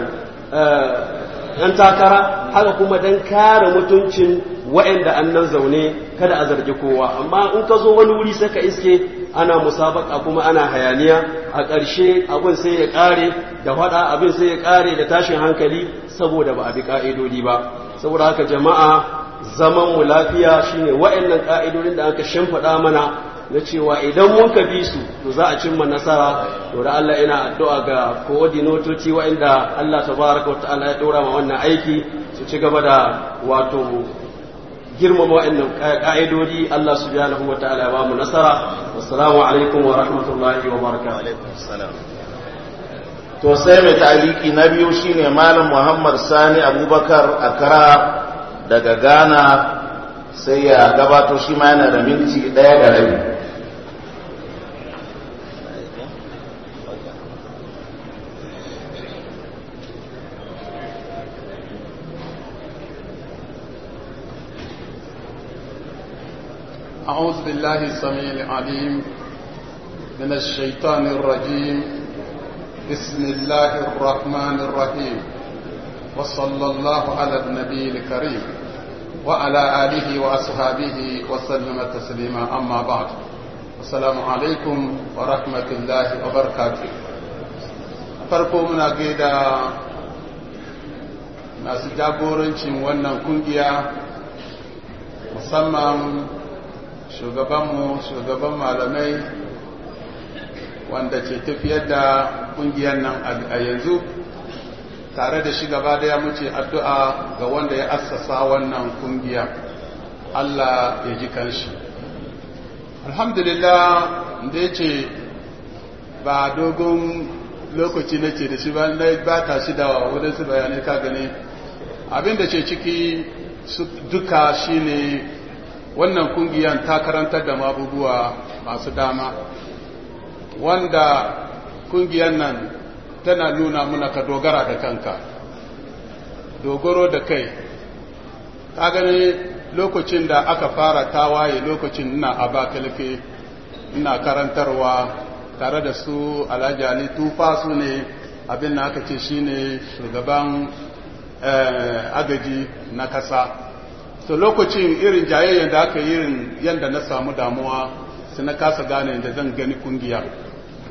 ‘yan takara haka kuma don kare mutuncin wa'yanda an nan zaune kada a zargi kowa amma in ka zo wani wuri sai ka iske ana musabaka kuma ana hayaniya a ƙarshe abin sai ya ƙare da faɗa abin sai ya ƙare da tashin hankali saboda ba a bi ƙa'idodi ba saboda haka jama'a zaman mu lafiya shine wa'annan ƙa'idodin da aka shimfiɗa mana na cewa idan mun ka bi su to za a cimma nasara to da Allah ina addu'a ga coordinatoci waɗanda Allah tabaraka wa ta'ala ya ɗora ma wannan aiki su ci gaba da wato girmama waɗannan ƙa'idodi Allah subhanahu wa ta'ala ya ba mu nasara wassalamu alaikum wa rahmatullahi wa barakatuh to sai mai taliki na biyu shine malam Muhammad Sani Abubakar Akara daga Ghana sai ya gabato shi ma yana da minti ɗaya da rabi أعوذ بالله السميع العليم من الشيطان الرجيم بسم الله الرحمن الرحيم وصلى الله على النبي الكريم وعلى آله وأصحابه وسلم تسليما أما بعد السلام عليكم ورحمة الله وبركاته farko muna gaida masu jagorancin wannan kungiya musamman shugabanmu shugaban malamai wanda ke tafiyar da kungiyar nan a yanzu tare da shi gaba daya muce addu'a ga wanda ya assasa wannan kungiya Allah ya ji kanshi alhamdulillah da ya ce ba dogon lokaci nake da shi ba na ba ta shi da wadansu bayanai ka gani abinda ce ciki duka shine wannan kungiyan ta karantar da mabubuwa masu dama wanda kungiyan nan tana nuna muna ka dogara da kanka dogaro da kai ka gani lokacin da aka fara tawaye lokacin ina abakalake ina karantarwa tare da su alhaji ali tufa su ne abin da aka ce shine shugaban agaji na kasa so lokacin irin jayayyar da aka yi yadda na samu damuwa su na kasa gane da zan gani kungiya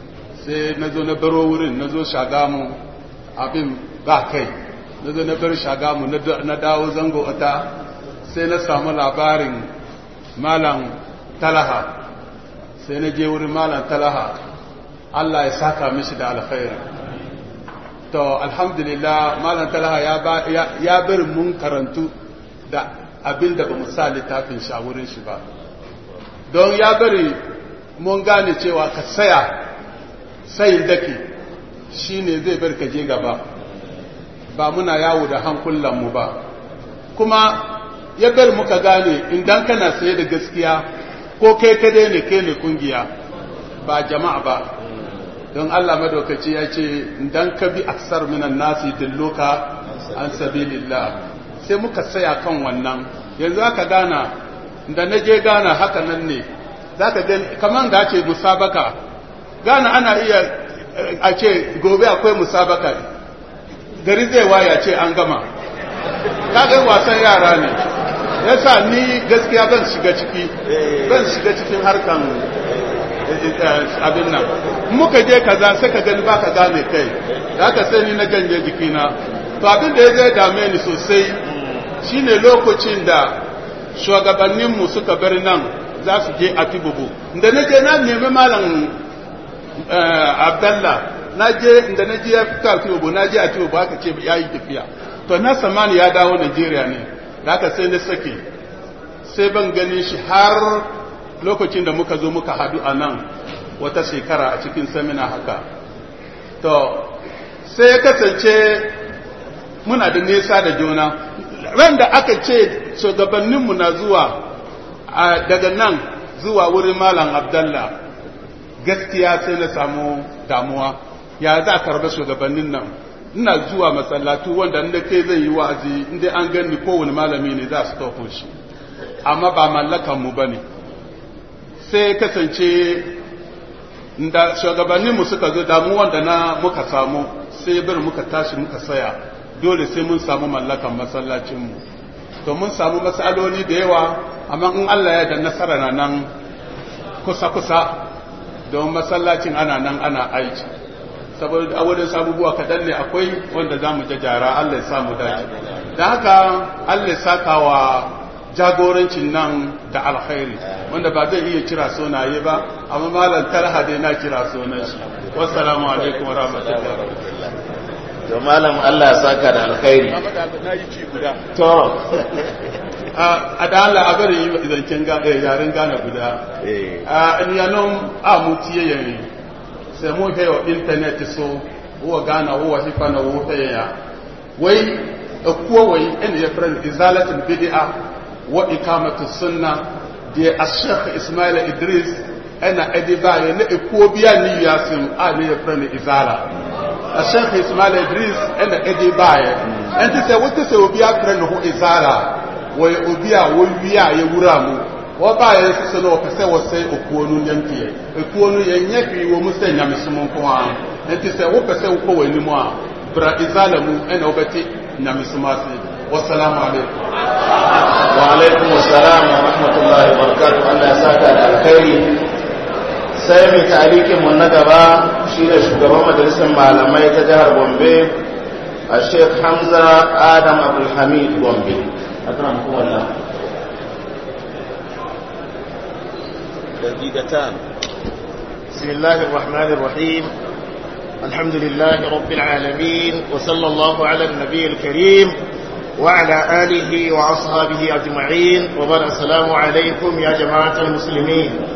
sai na zo na baro wurin na zo shagamu abin ba kai na zo na bar shagamu na dawo zango ota sai na samu labarin malam talaha sai na je wurin malam talaha Allah ya saka mishi da alkhairi to alhamdulillah malam talaha ya bari mun karantu da abin da ba mu sa littafin shi a wurin shi ba don ya bari mun gane cewa ka saya sayin dake shi ne zai bar ka je gaba ba muna yawo da hankulanmu ba kuma ya bar muka gane idan kana saye da gaskiya ko kai kadai ne kai ne kungiya ba jama'a ba don Allah madaukaci ya ce idan ka bi aksar minan nasi dilloka an sabilillah sai muka saya kan wannan yanzu aka gana da na je gana haka nan ne za ka gani kamar da ce musabaka gana ana iya a ce gobe akwai musabaka gari zai waya ce an gama kaga wasan yara ne yasa ni gaskiya ban shiga ciki ban shiga cikin harkan abin nan muka je kaza sai ka gani baka gane kai da aka sai ni na janye jikina to abin da ya zai dame ni sosai shine lokacin da shugabanninmu suka bar nan za su je a tibubu da na je na nemi malam abdallah na je da na je ya fito a tibubu na je a tibubu aka ce ya yi tafiya to na samani ya dawo najeriya ne da aka sai na sake sai ban ganin shi har lokacin da muka zo muka hadu a nan wata shekara a cikin samina haka to sai ya kasance muna da nesa da juna ran da aka ce shugabanninmu na zuwa daga nan zuwa wurin malam abdallah gaskiya sai na samu damuwa ya za a karba shugabannin nan ina zuwa masallatu wanda inda kai zai yi wa'azi inda an gani kowane malami ne za su tafi shi amma ba mallakanmu ba ne sai kasance da shugabanninmu suka zo damuwan da na muka samu sai bir muka tashi muka saya dole sai mun samu mallakan masallacinmu to mun samu matsaloli da yawa amma in Allah ya da nasara na nan kusa-kusa don masallacin ana nan ana aiki saboda a wurin sabubuwa kaɗan ne akwai wanda za mu jajara Allah ya samu dace da haka Allah ya saka wa jagorancin nan da alkhairi wanda ba zai iya kira sunaye ba amma malam talha dai na kira sunan shi wassalamu alaikum wa rahmatullahi to malam Allah ya saka da alkhairi to a da Allah a bari yi zancen yaren gane guda a yanon a mutiye yare sai mu hewa intanet so huwa gana huwa hifana huwa ya wai kuwa wai ina ya fara izalatul bid'a wa ikamatu sunna da ashekh ismail idris ana ediba ya na ikuwa biya ni yasin a ne ya fara izala ashekh ismail idris ana ediba ya an ta sai wata sai biya fara na hu izala wai obiya wai biya ya wura mu wa ba ya su sano ka sai wasai okuonu yanki okuonu yanyafi wo musa nyame sumun ko an enti sai wo ka sai ko wani mu a bra izala mu ena obati nyame sumasi wassalamu alaikum wa alaikum assalam wa rahmatullahi wa barakatuh Allah ya saka da alkhairi sai mai tarikin mu na gaba shine shugaban majalisar malamai ta jihar Gombe a Sheikh Hamza Adam Abdul Hamid Gombe akramakum Allah دقيقتان بسم الله الرحمن الرحيم الحمد لله رب العالمين وصلى الله على النبي الكريم وعلى آله وأصحابه أجمعين وبارك السلام عليكم يا جماعة المسلمين